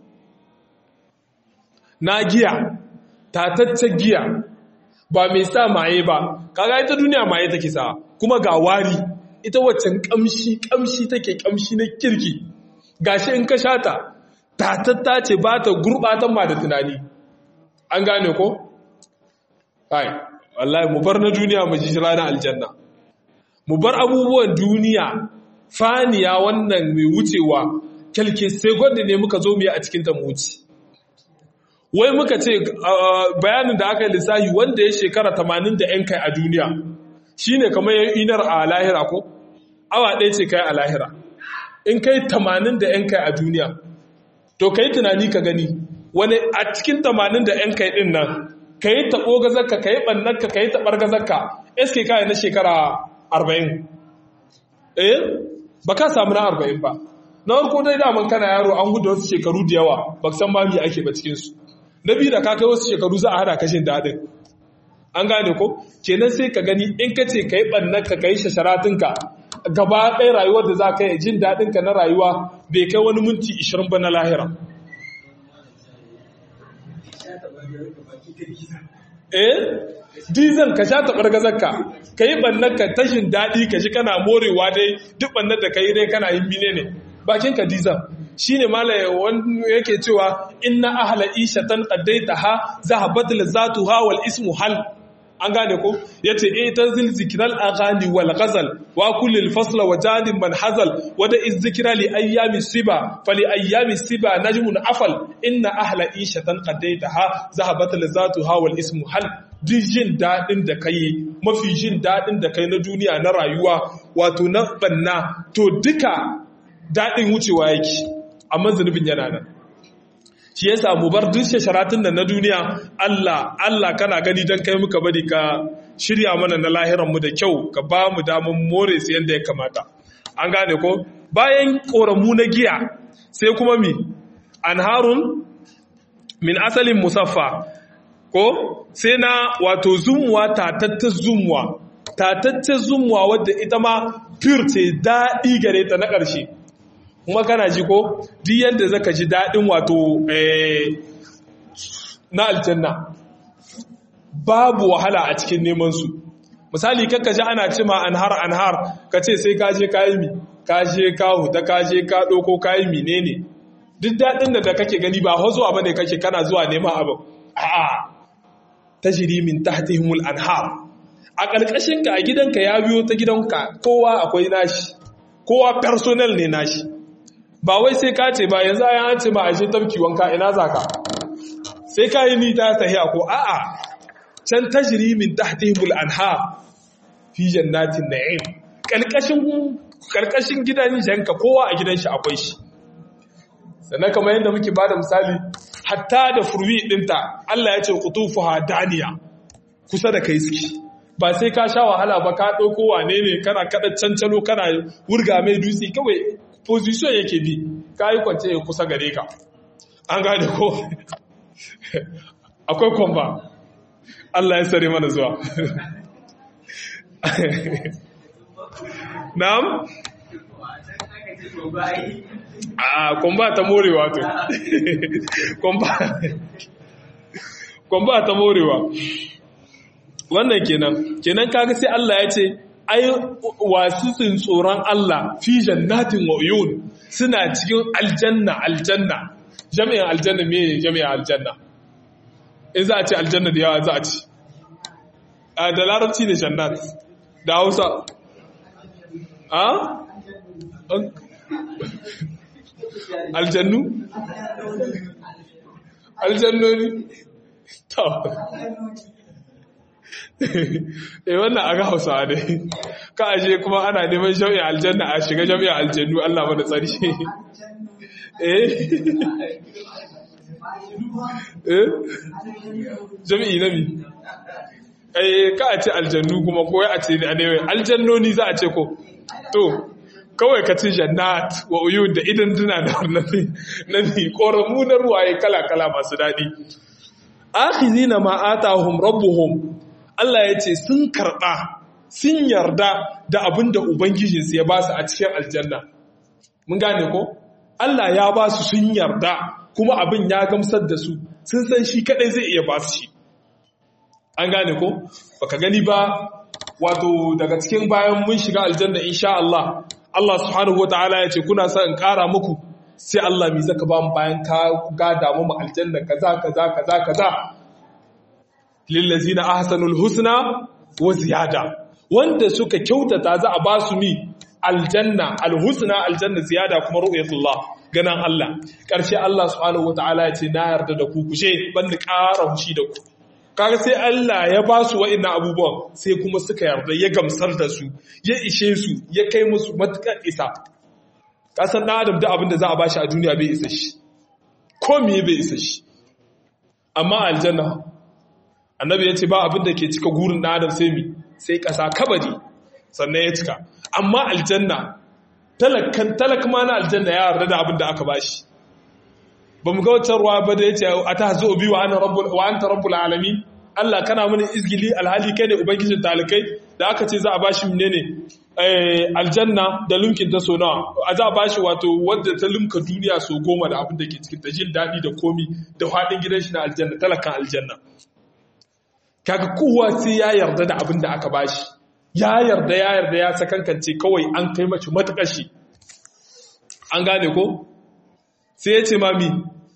na giya tataccen giya ba mai sa maye ba kaga ita duniya maye take sa kuma ga wari ita waccan kamshi kamshi take kamshi na kirki gashi in ka shata tatatta ce ba ta gurbatan ma da tunani an gane ko ai wallahi mu bar na duniya mu ji ranar aljanna mu bar abubuwan duniya faniya wannan mai wucewa kyalke sai gwanda ne muka zo mu yi a cikin ta mu wuce wai muka ce bayanin da aka yi lissahi wanda ya shekara 80 da yan kai a duniya shine kamar ya inar a lahira ko awa ɗaya ce kai a lahira in kai 80 da yan kai a duniya to kai tunani ka gani wani a cikin 80 da yan kai din nan ka yi taɓo gazarka ka yi ɓannarka ka yi taɓar gazarka eske kayan na shekara 40 eh ba ka samu na 40 ba na farko dai daman kana yaro an gudu wasu shekaru da yawa ba san ma me ake ba cikinsu na biyu da ka kai wasu shekaru za a hada kashin daɗin an gane ko kenan sai ka gani in ka ce ka yi ɓannarka ka yi shasharatinka gaba ɗaya rayuwar da za ka yi jin daɗinka na rayuwa bai kai wani minti 20 ba na lahira eh dizan ka sha taɓar gazarka ka yi ɓannar ka tashin daɗi ka shi kana morewa dai duk ɓannar da ka yi dai kana yin bine ne bakin ka dizan shi ne malaye wani yake cewa inna ahala ishatan qaddaita ha zahabat lazatu ha wal ismu hal an gane ko yace eh tanzil zikral aghani wal ghazal wa kullil fasla wa jadin man hazal wa da izzikra li ayyami siba fali ayyami siba najmun afal inna ahla ishatan qaddaitaha zahabat lazatuha wal ismu hal duk jin dadin da kai mafi jin dadin da kai na duniya na rayuwa wato na banna to duka dadin wucewa yake amma zunubin yana nan shi yasa mu bar duk sharatun nan na duniya Allah Allah kana gani dan kai muka bari ka shirya mana na lahiran mu da kyau ka ba mu damar more su yanda ya kamata an gane ko bayan koramu na giya sai kuma mi anharun min asalin musaffa ko sai na wato zumuwa tatattar zumuwa tatattar zumuwa wadda ita ma pure ce daɗi gare ta na ƙarshe kuma kana ji ko duk yadda zaka ji daɗin wato na aljanna babu wahala a cikin neman su misali kakka ji ana cima anhar anhar ka ce sai ka je kayi mi ka je ka huta ka je ka ɗauko kayi menene duk daɗin da kake gani ba zuwa bane kake kana zuwa neman abin a'a tajri min tahtihimul anhar a ƙarƙashin ka a gidanka ya biyo ta gidanka kowa akwai nashi kowa personal ne nashi ba wai sai ka ce ba yanzu ayan an ce ma ashe tafki wanka ina zaka sai ka yi ni ta tahiya ko a'a can tajri min tahtihimul anhar fi jannatin na'im kalkashin kalkashin gidan janka kowa a gidan shi akwai shi sannan kamar yadda muke bada misali hatta da furwi dinta Allah ya ce qutufuha daniya kusa da kai suke ba sai ka sha wahala ba ka dauko wane ne kana kada cancalo kana wurga mai dutse kawai position yake bi ka yi kwance ya kusa gare ka an gane ko akwai kwamba Allah ya sare mana zuwa na'am a kwamba ta morewa to kwamba ta morewa wannan kenan kenan kaga sai Allah ya ce ai wasu tsoron Allah fi jannatin wa uyun suna cikin aljanna aljanna jami'in aljanna me jami'in aljanna in za a ce aljanna da yawa za a ci a da larabci ne jannat da hausa a aljannu aljannoni to eh wannan aga hausa ne ka aje kuma ana neman jami'in aljanna a shiga jami'in aljannu Allah mana tsari eh eh jami'i na mi eh ka a ce aljannu kuma ko a ce ne aljannoni za a ce ko to kawai ka ci jannat wa uyun da idan tuna da na ni koramu na ruwaye kala-kala masu daɗi akhizina ma atahum rabbuhum Allah ya ce sun karɓa sun yarda da abin da Ubangijinsu ya ba su a cikin aljanna. Mun gane ko? Allah ya ba su sun yarda kuma abin ya gamsar da su sun san shi kaɗai zai iya ba su shi. An gane ko? Baka gani ba wato daga cikin bayan mun shiga aljanna insha Allah. Allah subhanahu wata'ala ya ce kuna son in ƙara muku sai Allah mi zaka ba mu bayan ka gada mu aljanna kaza kaza kaza kaza lillazina ahsanul husna wa ziyada wanda suka kyautata za a ba su mi aljanna alhusna aljanna ziyada kuma ru'yatullah ganan Allah karshe Allah subhanahu wataala ya ce na yarda da ku kushe banda ƙara hushi da ku kaga sai Allah ya ba su wa'annan abubuwan sai kuma suka yarda ya gamsar da su ya ishe su ya kai musu matukar isa kasan dan adam da abin da za a bashi a duniya bai isa shi ko me bai isa shi amma aljanna annabi ya ce ba abin da ke cika gurin ɗan adam sai mi sai ƙasa kabari sannan ya cika amma aljanna talakan talak ma na aljanna ya yarda da abin da aka bashi ba mu ga wacce ruwa ba da ya ce a ta zo bi wa anta rabbul alamin Allah kana mana izgili alhali kai ne ubangijin talikai da aka ce za a bashi menene aljanna da lumkin ta so nawa a za a bashi wato wadda ta lumka duniya so goma da abin da ke cikin ta jin daɗi da komi da faɗin gidan shi na aljanna talakan aljanna kaga kowa sai ya yarda da abin da aka bashi ya yarda ya yarda ya sakankance kawai an kai mace matakashi an gane ko sai ya ce mami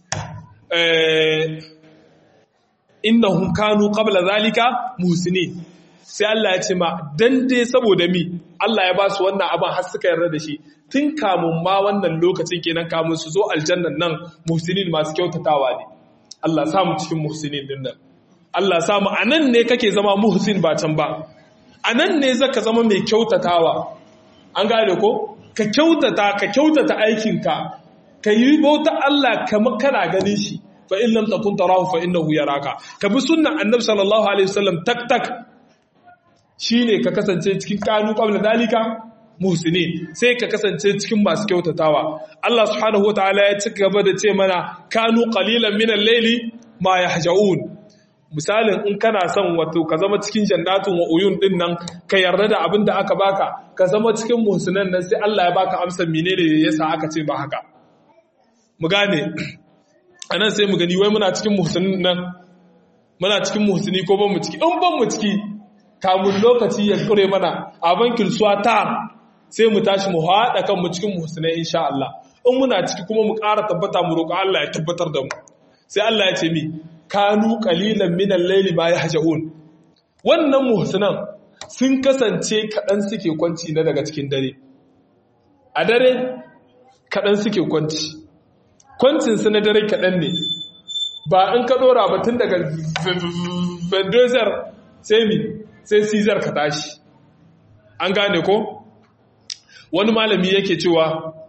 innahum kanu qabla zalika muhsinin sai Allah ya ce ma dan dai saboda mi Allah ya ba su wannan abin har suka yarda da shi tun kamun ma wannan lokacin kenan kamun su zo aljannan nan muhsinin masu kyautatawa ne Allah samu cikin muhsinin din nan Allah samu anan ne kake zama muhsin ba can ba anan ne zaka zama mai kyautatawa an gane ko ka kyautata ka kyautata aikinka ka yi bauta Allah kamar kana ganin shi fa in lam takun tarahu fa innahu yaraka ka bi sunnan annabi sallallahu alaihi wasallam tak tak shine ka kasance cikin kanu qabla dalika muhsinin sai ka kasance cikin masu kyautatawa Allah subhanahu wataala ya ci gaba da ce mana kanu qalilan min al-layli ma yahjaun misalin in kana son wato ka zama cikin jannatun wa uyun din nan ka yarda da abin da aka baka ka zama cikin muhsinan nan sai Allah ya baka amsar menene yasa aka ce ba haka mu gane anan sai mu gani wai muna cikin muhsinin nan muna cikin muhsini ko ban mu ciki in ban mu ciki kamun lokaci ya kure mana a bankin ta sai mu tashi mu haɗa kanmu cikin muhsinai insha Allah in muna ciki kuma mu ƙara tabbata mu roƙa Allah ya tabbatar da mu sai Allah ya ce mi kanu qalilan min al-layli ma yahjaun wannan muhsinan sun kasance kaɗan suke kwanci na daga cikin dare a dare kaɗan suke kwanci kwancin su na dare kaɗan ne ba in ka ɗora ba tun daga vendozar sai mi sai sizar ka tashi an gane ko wani malami yake cewa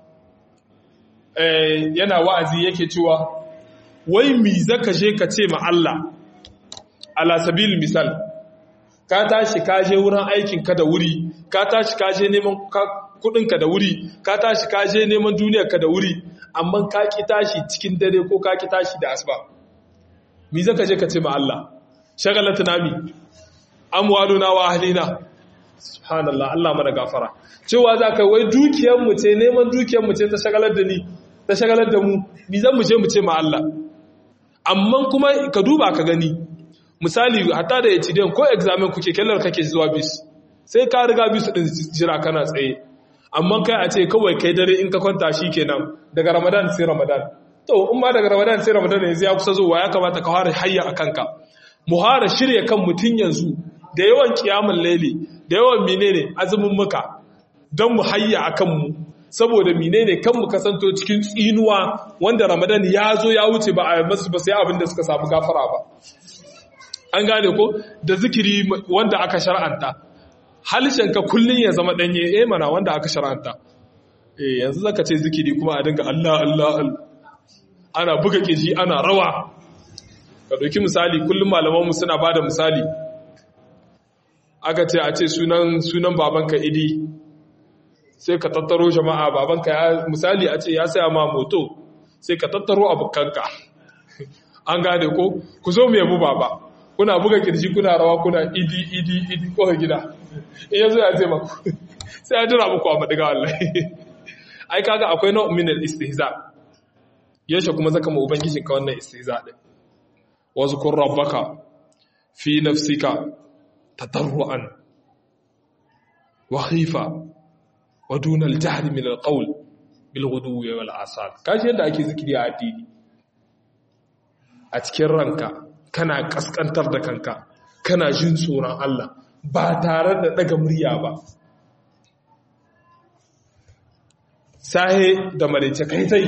yana wa'azi yake cewa wai mi zaka je ka ce ma Allah ala sabil misal ka tashi ka je wurin aikin ka da wuri ka tashi ka je neman kudin ka da wuri ka tashi ka je neman duniyar ka da wuri amma ka ki tashi cikin dare ko ka ki tashi da asuba mi zaka je ka ce ma Allah shagalatuna mi amwaluna wa ahlina subhanallah Allah mana gafara cewa za ka wai dukiyar mu ce neman dukiyar mu ce ta shagalar da ni ta shagalar da mu ni zan mu je mu ce ma Allah amma kuma ka duba ka gani misali hatta da HDN ko examen kuke kellar kake zuwa bis sai ka riga bis din jira kana tsaye amma kai a ce kawai kai dare in ka kwanta kenan daga Ramadan sai Ramadan to in ma daga Ramadan sai Ramadan yanzu ya kusa zuwa ya kamata ka fara hayya akan ka mu fara shirye kan mutun yanzu da yawan kiyamun laili da yawan menene azumin muka don mu hayya a kanmu saboda menene kan mu kasanto cikin tsinuwa wanda ramadan ya zo ya wuce ba a masu ba sai abin da suka samu gafara ba an gane ko da zikiri wanda aka shar'anta ka kullun ya zama danye eh mana wanda aka shar'anta eh yanzu zaka ce zikiri kuma a dinga Allah Allah ana buga kiji ana rawa ka dauki misali kullum malamanmu suna bada misali aka ce a ce sunan sunan babanka idi sai ka tattaro jama'a babanka ya misali a ce ya saya ma moto sai ka tattaro abokanka an gane ko ku zo mu yabu baba kuna buga kirji kuna rawa kuna idi idi idi ko gida in yazo ya ce maku sai ya jira muku a madiga wallahi ai kaga akwai nau'in min al-istihza yaushe kuma zaka mu ubangijinka wannan istihza din wa zkur rabbaka fi nafsika تضرعا وخيفة ودون الجهل من القول بالغدو والآصال kashi yadda ake zikiri a addini a cikin ranka kana kaskantar da kanka kana jin tsoron Allah ba tare da daga murya ba sahe da marice kai tai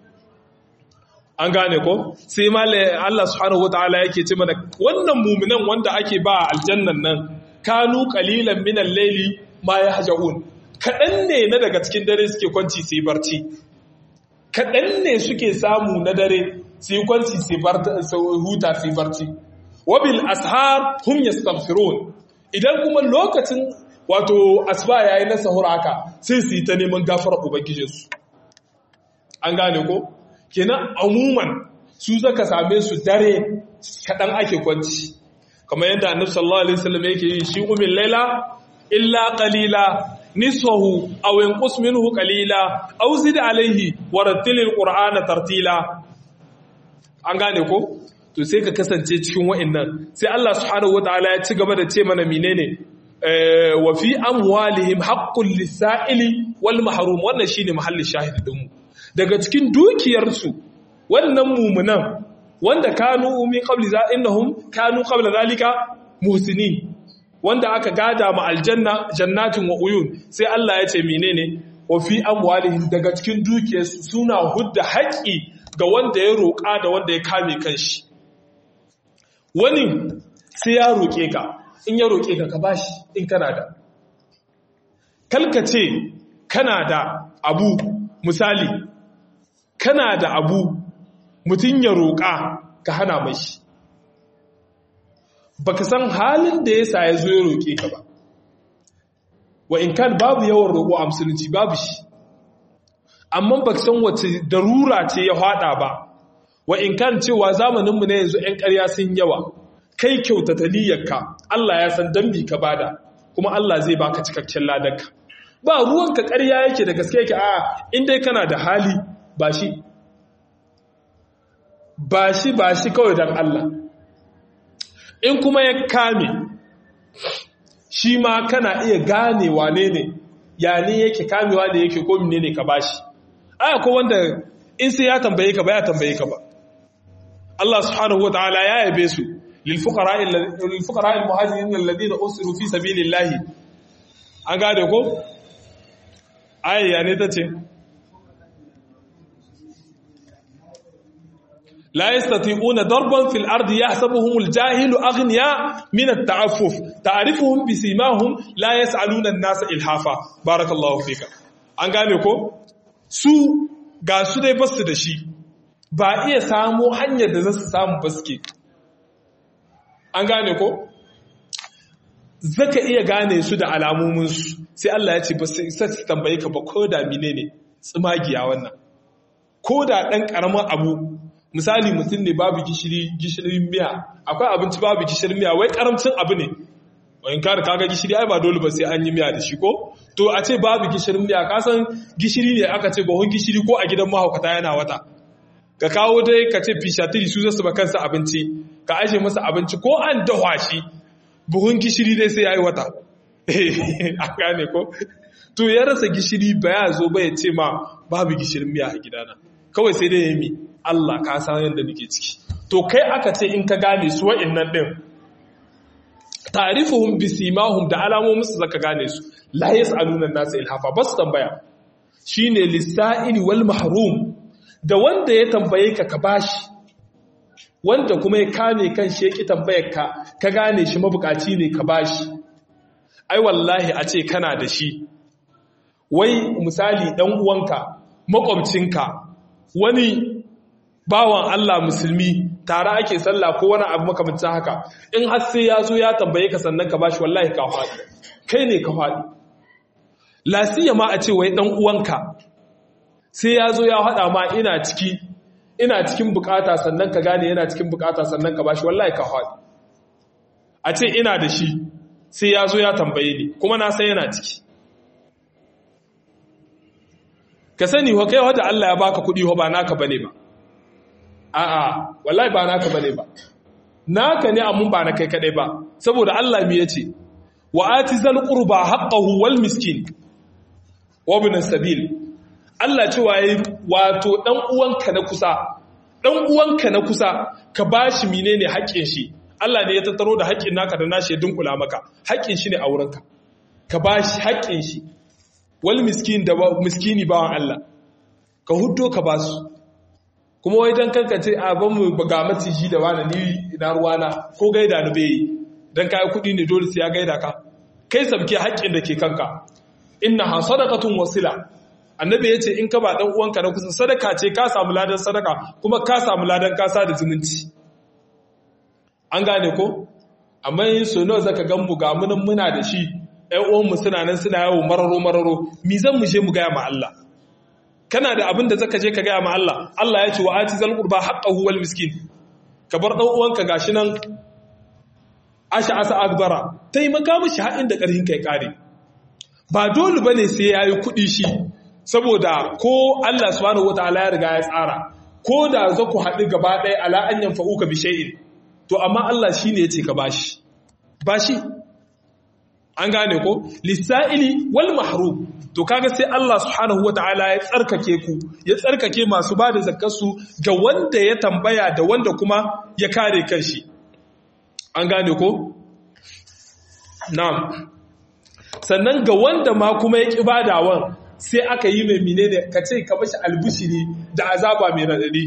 an gane ko sai malai Allah subhanahu wataala yake ce mana wannan muminan wanda ake ba aljannan nan kanu qalilan min al-layli ma yahjaun kadan ne na daga cikin dare suke kwanci sai barci kadan ne suke samu na dare sai kwanci sai barta huta sai barci wabil ashar hum yastaghfirun idan kuma lokacin wato asba yayi na sahur haka sai su yi ta neman gafarar ubangijinsu an gane ko kenan amuman su zaka same su dare kaɗan ake kwanci kamar yadda annabi sallallahu alaihi wasallam yake yi shi umin laila illa qalila nisfahu aw yanqus minhu qalila aw zid alayhi wa rattilil qur'ana tartila an gane ko to sai ka kasance cikin wa'annan sai Allah subhanahu wataala ya ci gaba da ce mana menene wa fi amwalihim haqqul lisaili wal mahrum wannan shine mahallin shahidi din mu daga cikin dukiyarsu wannan mumunan wanda kanu min qabli za innahum kanu qabla zalika muhsinin wanda aka gada ma aljanna jannatin wa uyun sai Allah ya ce menene wa fi amwalihim daga cikin dukiyarsu suna hudda haƙi ga wanda ya roƙa da wanda ya kame kanshi wani sai ya roƙe ka in ya roƙe ka ka bashi in kana da kalkace kana da abu misali kana da abu mutum ya roƙa ka hana mashi baka san halin da ya sa ya zo ya roƙe ka ba wa in kan babu yawan roƙo a musulunci babu shi amma baka san wace darura ce ya haɗa ba wa in kan cewa zamaninmu na yanzu 'yan ƙarya sun yawa kai kyautata niyyarka Allah ya san dambi ka bada kuma Allah zai baka cikakken ladarka ba ruwanka ƙarya yake da gaske yake a in dai kana da hali ba shi ba shi ba shi kawai don Allah in kuma ya kame shi ma kana iya gane wane ne ya ne yake kamewa da yake ko mine ne ka bashi aya ko wanda in sai ya tambaye ka ba ya tambaye ka ba Allah subhanahu wataala ya yabe su lil fuqara lil fuqara al muhajirin alladhina usiru fi sabilillahi an gade ko aya ya ne tace لا يستطيعون ضربا في الأرض يحسبهم الجاهل أغنياء من التعفف تعرفهم بسيماهم لا يسألون الناس إلحافا بارك الله فيك an gane ko su ga su dai basu da shi ba iya samu hanyar da za su samu baske an gane ko zaka iya gane su da alamominsu sai Allah ya ce ba su isa su tambaye ka ba ko da mine ne tsimagiya wannan ko da ɗan ƙaramin abu misali mutum ne babu gishiri gishirin miya akwai abinci babu gishirin miya wai karamcin abu ne wani kare kaga gishiri ai ba dole ba sai an yi miya da shi ko to a ce babu gishirin miya ka san gishiri ne aka ce bahon gishiri ko a gidan mahaukata yana wata ka kawo dai ka ce fishatiri su zasu ba kansa abinci ka aje masa abinci ko an dahwa shi buhun gishiri dai sai yayi wata a gane ko to ya rasa gishiri ba ya zo ba ya ce ma babu gishirin miya a gidana kawai sai dai ya yi Allah ka san yadda nake ciki to kai aka ce in ka gane su wa'annan din ta'rifuhum bisimahum da alamomin su zaka gane su la yasaluna an-nas ilhafa bas tambaya shine lisa'ili wal mahrum da wanda ya tambaye ka ka bashi wanda kuma ya kame kan shi yaki tambayar ka ka gane shi mabukaci ne ka bashi ai wallahi a ce kana da shi wai misali dan uwanka makwabcinka wani bawan Allah musulmi tare ake sallah ko wani abu makamancin haka in har sai ya zo ya tambaye ka sannan ka bashi wallahi ka faɗi kai ne ka faɗi lasiya ma a ce wai dan uwanka sai ya zo ya haɗa ma ina ciki ina cikin bukata sannan ka gane yana cikin bukata sannan ka bashi wallahi ka faɗi a ce ina da shi sai ya zo ya tambaye ni kuma na san yana ciki ka sani wa kai wadda Allah ya baka kuɗi ba naka bane ba a'a wallahi ba naka bane ba naka ne amma ba na kai kadai ba saboda Allah mi yace wa atizal qurba haqqahu wal miskin wa ibn sabil Allah cewa yayi wato dan uwanka na kusa dan uwanka na kusa ka bashi menene haƙƙin shi Allah ne ya tattaro da haƙƙin naka da nashi ya dunkula maka haƙƙin shi ne a wurinka ka bashi haƙƙin shi wal miskin da miskini bawan Allah ka huddo ka basu kuma wai dan kanka ce a ban mu ga maciji da wani ni ina ruwana ko gaida ni bai dan kai kudi ne dole sai ya gaida ka kai sabke haƙƙin da ke kanka innaha sadaqatun wasila annabi yace in ka ba dan uwanka na kusa sadaka ce ka samu ladan sadaka kuma ka samu ladan kasa da zumunci an gane ko amma yin so nawa zaka gan mu ga munan muna da shi ƴan uwan mu suna nan suna yawo mararo mararo mi zan mu je mu ga ma Allah kana da abin da zaka je ka gaya ma Allah Allah ya ce wa ati zal qurba haqqahu wal miskin ka bar dan uwanka gashi nan asha asa akbara taimaka mishi haɗin da ƙarfin kai kare ba dole bane sai yayi kuɗi shi saboda ko Allah subhanahu wataala ya riga ya tsara ko da za ku haɗu gaba ɗaya ala an yanfa'uka bi shay'in to amma Allah shine yace ka bashi bashi an gane ko lisa'ili wal mahrum to kaga sai Allah subhanahu wataala ya tsarkake ku ya tsarkake masu bada zakkarsu ga wanda ya tambaya da wanda kuma ya kare kanshi an gane ko na'am sannan ga wanda ma kuma ya ƙi badawan sai aka yi mai menene ka ce ka bashi albushiri da azaba mai raɗaɗi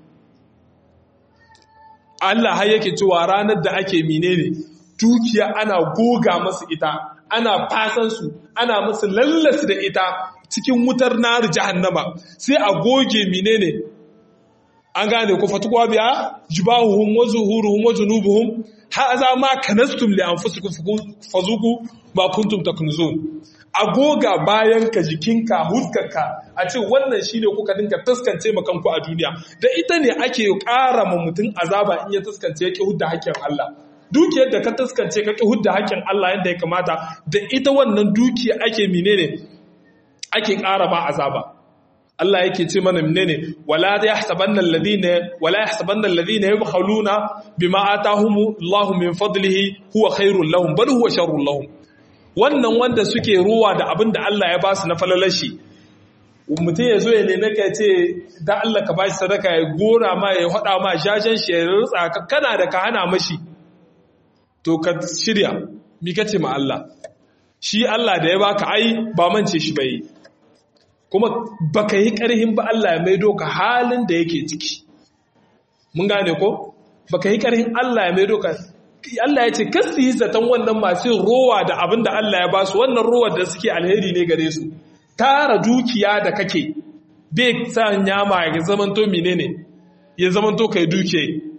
Allah har yake cewa ranar da ake menene dukiya ana goga masu ita ana fasan su ana musu lallas da ita cikin wutar nar jahannama sai a goge menene an gane ku fatuwa biya jibahuhum wa zuhuruhum wa junubuhum haza ma kanastum li anfusikum fazuku ma kuntum taknuzun agoga bayan ka jikinka huskarka a ce wannan shine kuka dinka taskance ma kanku a duniya da ita ne ake ƙara ma mutum azaba in ya taskance ya ki hudda haƙƙin Allah dukiyar da ka taskance ka ki hudda haƙƙin Allah yadda ya kamata da ita wannan dukiya ake menene ake ƙara ma azaba Allah yake ce mana menene wala yahsabanna alladhina wala yahsabanna alladhina yabkhaluna bima atahum Allah min fadlihi huwa khairul lahum bal huwa sharrul lahum wannan wanda suke ruwa da abin da Allah ya ba su na falalashi mutum ya zo ya neme ka ce da Allah ka ba shi sadaka ya gora ma ya hada ma jajen shi ya rutsa ka kana da ka hana mashi to ka shirya mi kace ma Allah shi Allah da ya baka ai ba mance shi bai kuma baka yi ƙarhin ba Allah ya maido ka halin da yake ciki mun gane ko baka yi ƙarhin Allah ya maido ka Allah ya ce kasu yi zaton wannan masu rowa da abin da Allah ya ba su wannan rowar da suke alheri ne gare su tara dukiya da kake bai sa nyama ya zamanto menene ya zamanto kai duke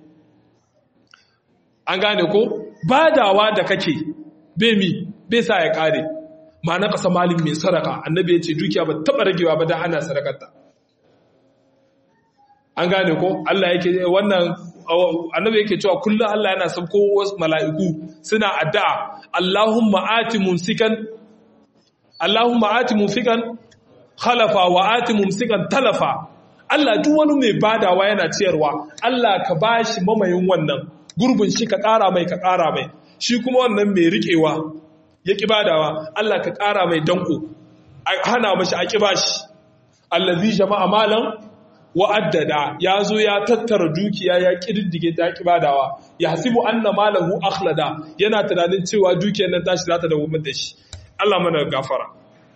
an gane ko badawa da kake bai mi bai sa ya kare ma na ƙasa malin mai saraka annabi ya ce dukiya ba taɓa ragewa ba don ana sarakarta an gane ko Allah yake wannan annabi yake cewa kullum Allah yana sabko wasu mala'iku suna addu'a Allahumma ati mumsikan Allahumma ati mumsikan khalafa wa ati mumsikan talafa Allah duk wani mai badawa yana ciyarwa Allah ka bashi mamayin wannan gurbin shi ka ƙara mai ka ƙara mai shi kuma wannan mai riƙewa ya ƙi badawa Allah ka ƙara mai danko hana mashi a ƙi bashi allazi jama'a malam wa'addada ya zo ya tattara dukiya ya ƙididdige ta ƙi badawa ya hasibu anna malahu akhlada yana tunanin cewa dukiyar nan tashi za ta dawo da shi Allah mana gafara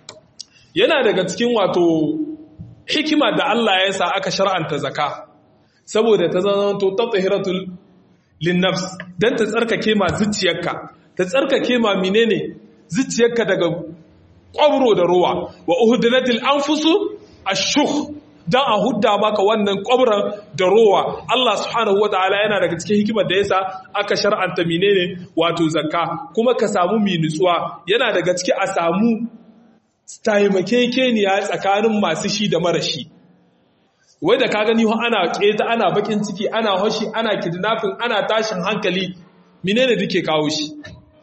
yana daga cikin wato hikima da Allah ya sa aka shar'anta zaka saboda ta zanto tatahiratul linnafs dan ta tsarkake ma zuciyarka ta tsarkake ma menene zuciyarka daga kwabro da ruwa wa uhdilatil anfusu ashukh dan a hudda maka wannan kwabran da rowa Allah subhanahu wataala yana daga cikin hikimar da yasa aka shar'anta menene wato zakka kuma ka samu mi nutsuwa yana daga ciki a samu taimakekeniya tsakanin masu shi da mara shi wai da ka gani ana keta ana bakin ciki ana hoshi ana kidnapping ana tashin hankali menene duke kawo shi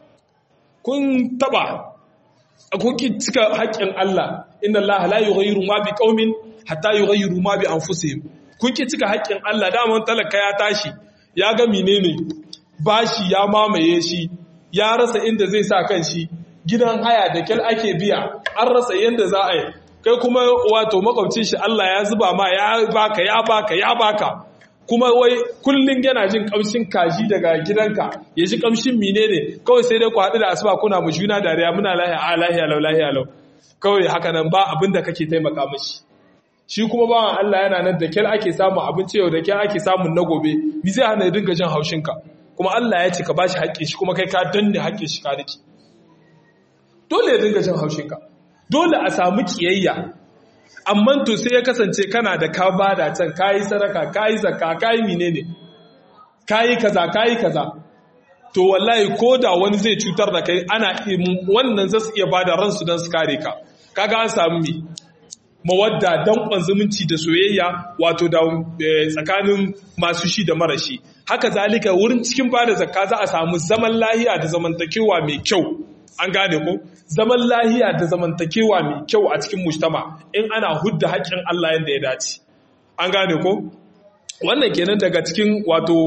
kun taba kun cika haƙƙin Allah inna Allah la yughayyiru ma bi qaumin hatta yughayyiru ma bi anfusihim kun ki cika haƙƙin Allah daman talaka ya tashi ya ga menene bashi ya mamaye shi ya rasa inda zai sa kan shi gidan haya da kyal ake biya an rasa yanda za a yi kai kuma wato makwabcin shi Allah ya zuba ma ya baka ya baka ya baka kuma wai kullun yana jin kamshin kaji daga gidanka ya ji kamshin menene kawai sai dai ku haɗu da asuba kuna mu juna dariya muna lahiya a lahiya lau lahiya lau kawai haka nan ba abin da kake taimaka mashi shi kuma bawan Allah yana nan da kyal ake samun abinci yau da kyal ake samun na gobe mi zai hana ya dinga jin haushinka kuma Allah ya ce ka bashi haƙƙin shi kuma kai ka danne haƙƙin shi ka riki dole ya dinga jin haushinka dole a samu kiyayya amma to sai ya kasance kana da ka bada can kayi sadaka kayi zakka kayi menene kayi kaza kayi kaza to wallahi ko da wani zai cutar da kai ana wannan zasu iya bada ransu don su kare ka kaga an samu me mawadda danƙon zumunci da soyayya wato da tsakanin masu shi da mara shi haka zalika wurin cikin bada zakka za a samu zaman lahiya da zamantakewa mai kyau an gane ko zaman lahiya da zamantakewa mai kyau a cikin mujtama in ana hudda haƙƙin Allah yadda ya dace an gane ko wannan kenan daga cikin wato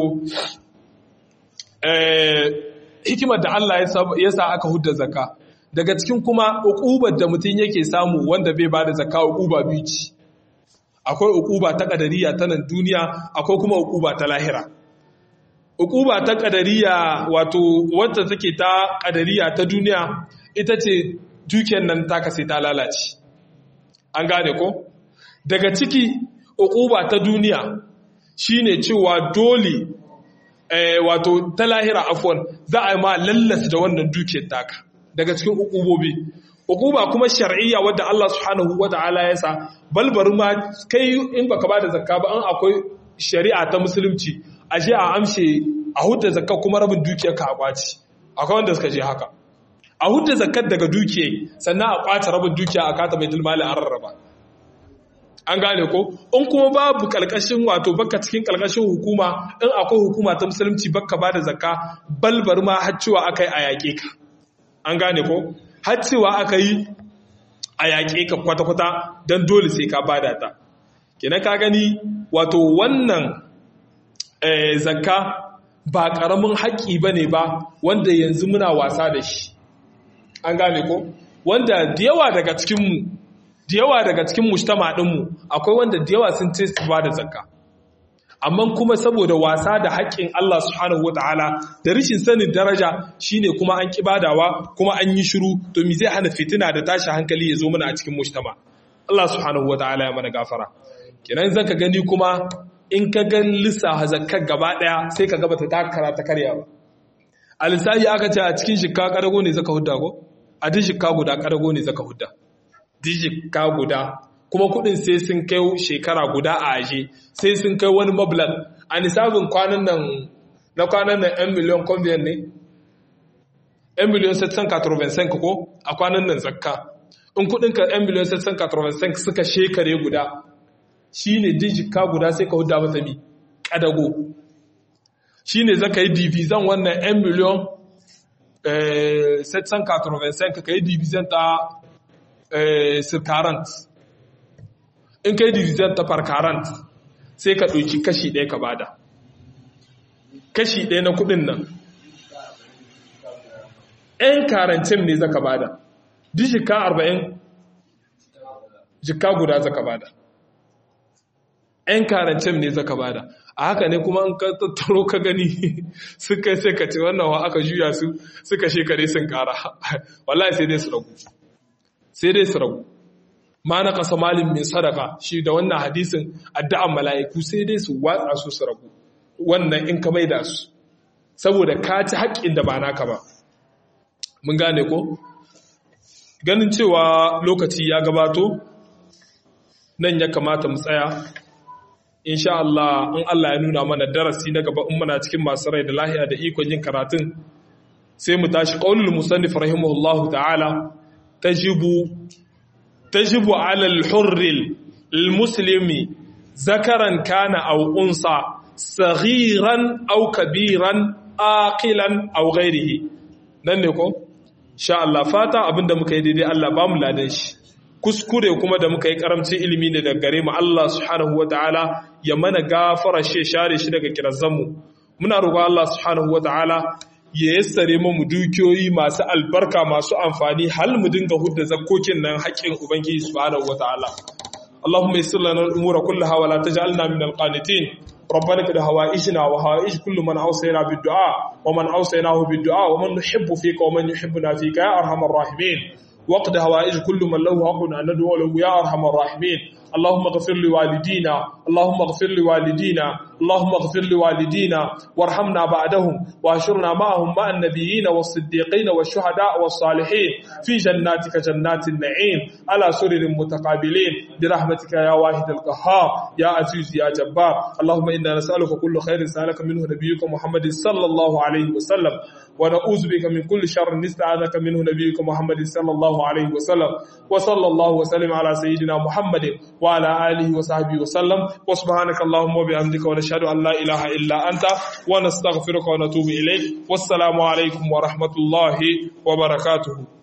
hikimar da Allah ya sa aka hudda zakka daga cikin kuma uqubar da mutum yake samu wanda bai bada zakka uquba biyu ce akwai uquba ta kadariya ta nan duniya akwai kuma uquba ta lahira uquba ta kadariya wato wacce take ta kadariya ta duniya ita ce dukiyar nan ta sai ta lalace an gane ko daga ciki uquba ta duniya shine cewa dole wato ta lahira afwan za a yi ma lallas da wannan dukiyar taka daga cikin uqubobi uquba kuma shar'iyya wadda Allah subhanahu wata'ala ya sa balbar ma kai in baka bada zakka ba an akwai shari'a ta musulunci ashe a amshe a hudda zakka kuma rabin dukiyar ka a kwaci akwai wanda suka je haka a hudda zakkar daga dukiyar sannan a kwace rabin dukiya a kata baitul mali an rarraba an gane ko in kuma babu kalkashin wato baka cikin kalkashin hukuma in akwai hukuma ta musulunci baka bada zakka balbar ma har cewa akai a yaƙe ka an gane ko har cewa aka yi a yaƙe ka kwata-kwata don dole sai ka bada ta kenan ka gani wato wannan zakka ba ƙaramin haƙƙi ba ne ba wanda yanzu muna wasa da shi an gane ko wanda da yawa daga cikinmu da yawa daga cikin mujtama ɗinmu akwai wanda da yawa sun ce su ba da zakka amma kuma saboda wasa da haƙƙin Allah subhanahu wata'ala da rashin sanin daraja shine kuma an kibadawa kuma an yi shiru to me zai hana fitina da tashi hankali ya zo mana a cikin mujtama Allah subhanahu wata'ala ya mana gafara kenan zaka gani kuma in ka ga lissafa zakkar gaba daya sai ka ga bata takara ta karya ba a lissafi aka ce a cikin shikka kadago ne zaka hudda ko a duk shikka guda kadago ne zaka hudda duk shikka guda kuma kudin sai sun kai shekara guda a aje sai sun kai wani mablan a nisabin kwanan nan na kwanan nan 'yan miliyan conviyan ne 'yan miliyan 785 ko a kwanan nan zakka in kudin ka 'yan miliyan 785 suka shekare guda shi ne dijika guda sai ka huda mata mi kadago shi ne zaka yi divizan wannan 'yan miliyan 785 ka yi divizan ta sirkarant in kai division ta farkarant sai ka ɗauki kashi ɗaya ka bada kashi ɗaya na kuɗin nan ‘yan karancin ne zaka bada duk jika arba'in jika guda zaka bada ‘yan karancin ne zaka bada a haka ne kuma an tattaro ka gani suka sai ka ce wannan wa aka juya su suka shekare sun kara wallahi sai dai su ragu sai dai su ragu ma na kasa malin mai sadaka shi da wannan hadisin addu'an mala'iku sai dai su watsa su su ragu wannan in ka maida su saboda ka ci haƙƙin da ba naka ba mun gane ko ganin cewa lokaci ya gabato nan ya kamata mu tsaya insha Allah in Allah ya nuna mana darasi na gaba in muna cikin masu rai da lahiya da ikon yin karatun sai mu tashi qaulul musannif rahimahullahu ta'ala tajibu tajibu 'ala al-hurr al-muslimi zakaran kana aw unsa saghiran aw kabiran aqilan aw ghayrihi nan ne ko sha Allah fata abinda muka yi daidai Allah ba mu ladan shi kuskure kuma da muka yi karamcin ilimi ne daga gare mu Allah subhanahu wataala ya mana gafara shi share shi daga kirazanmu muna roƙon Allah subhanahu wataala ya yassare mu dukiyoyi masu albarka masu amfani hal mu dinga hudda zakkokin nan haƙƙin ubangiji subhanahu wataala اللهم يسر لنا الامور كلها ولا تجعلنا من القانتين ربنا قد هوائجنا وهوائج كل من اوصينا بالدعاء ومن اوصيناه بالدعاء ومن نحب فيك ومن يحبنا فيك يا ارحم الراحمين وقد هوائج كل من له حق ان ندعو له يا ارحم الراحمين اللهم اغفر لوالدينا اللهم اغفر لوالدينا اللهم اغفر لوالدينا وارحمنا بعدهم واحشرنا معهم مع النبيين والصديقين والشهداء والصالحين في جناتك جنات النعيم على سرر متقابلين برحمتك يا واحد القهار يا عزيز يا جبار اللهم انا نسالك كل خير سالك منه نبيك محمد صلى الله عليه وسلم ونعوذ بك من كل شر نستعاذك منه نبيك محمد صلى الله عليه وسلم وصلى الله وسلم على سيدنا محمد وعلى آله وصحبه وسلم وسبحانك اللهم وبحمدك ونشهد أن لا إله إلا أنت ونستغفرك ونتوب إليك والسلام عليكم ورحمة الله وبركاته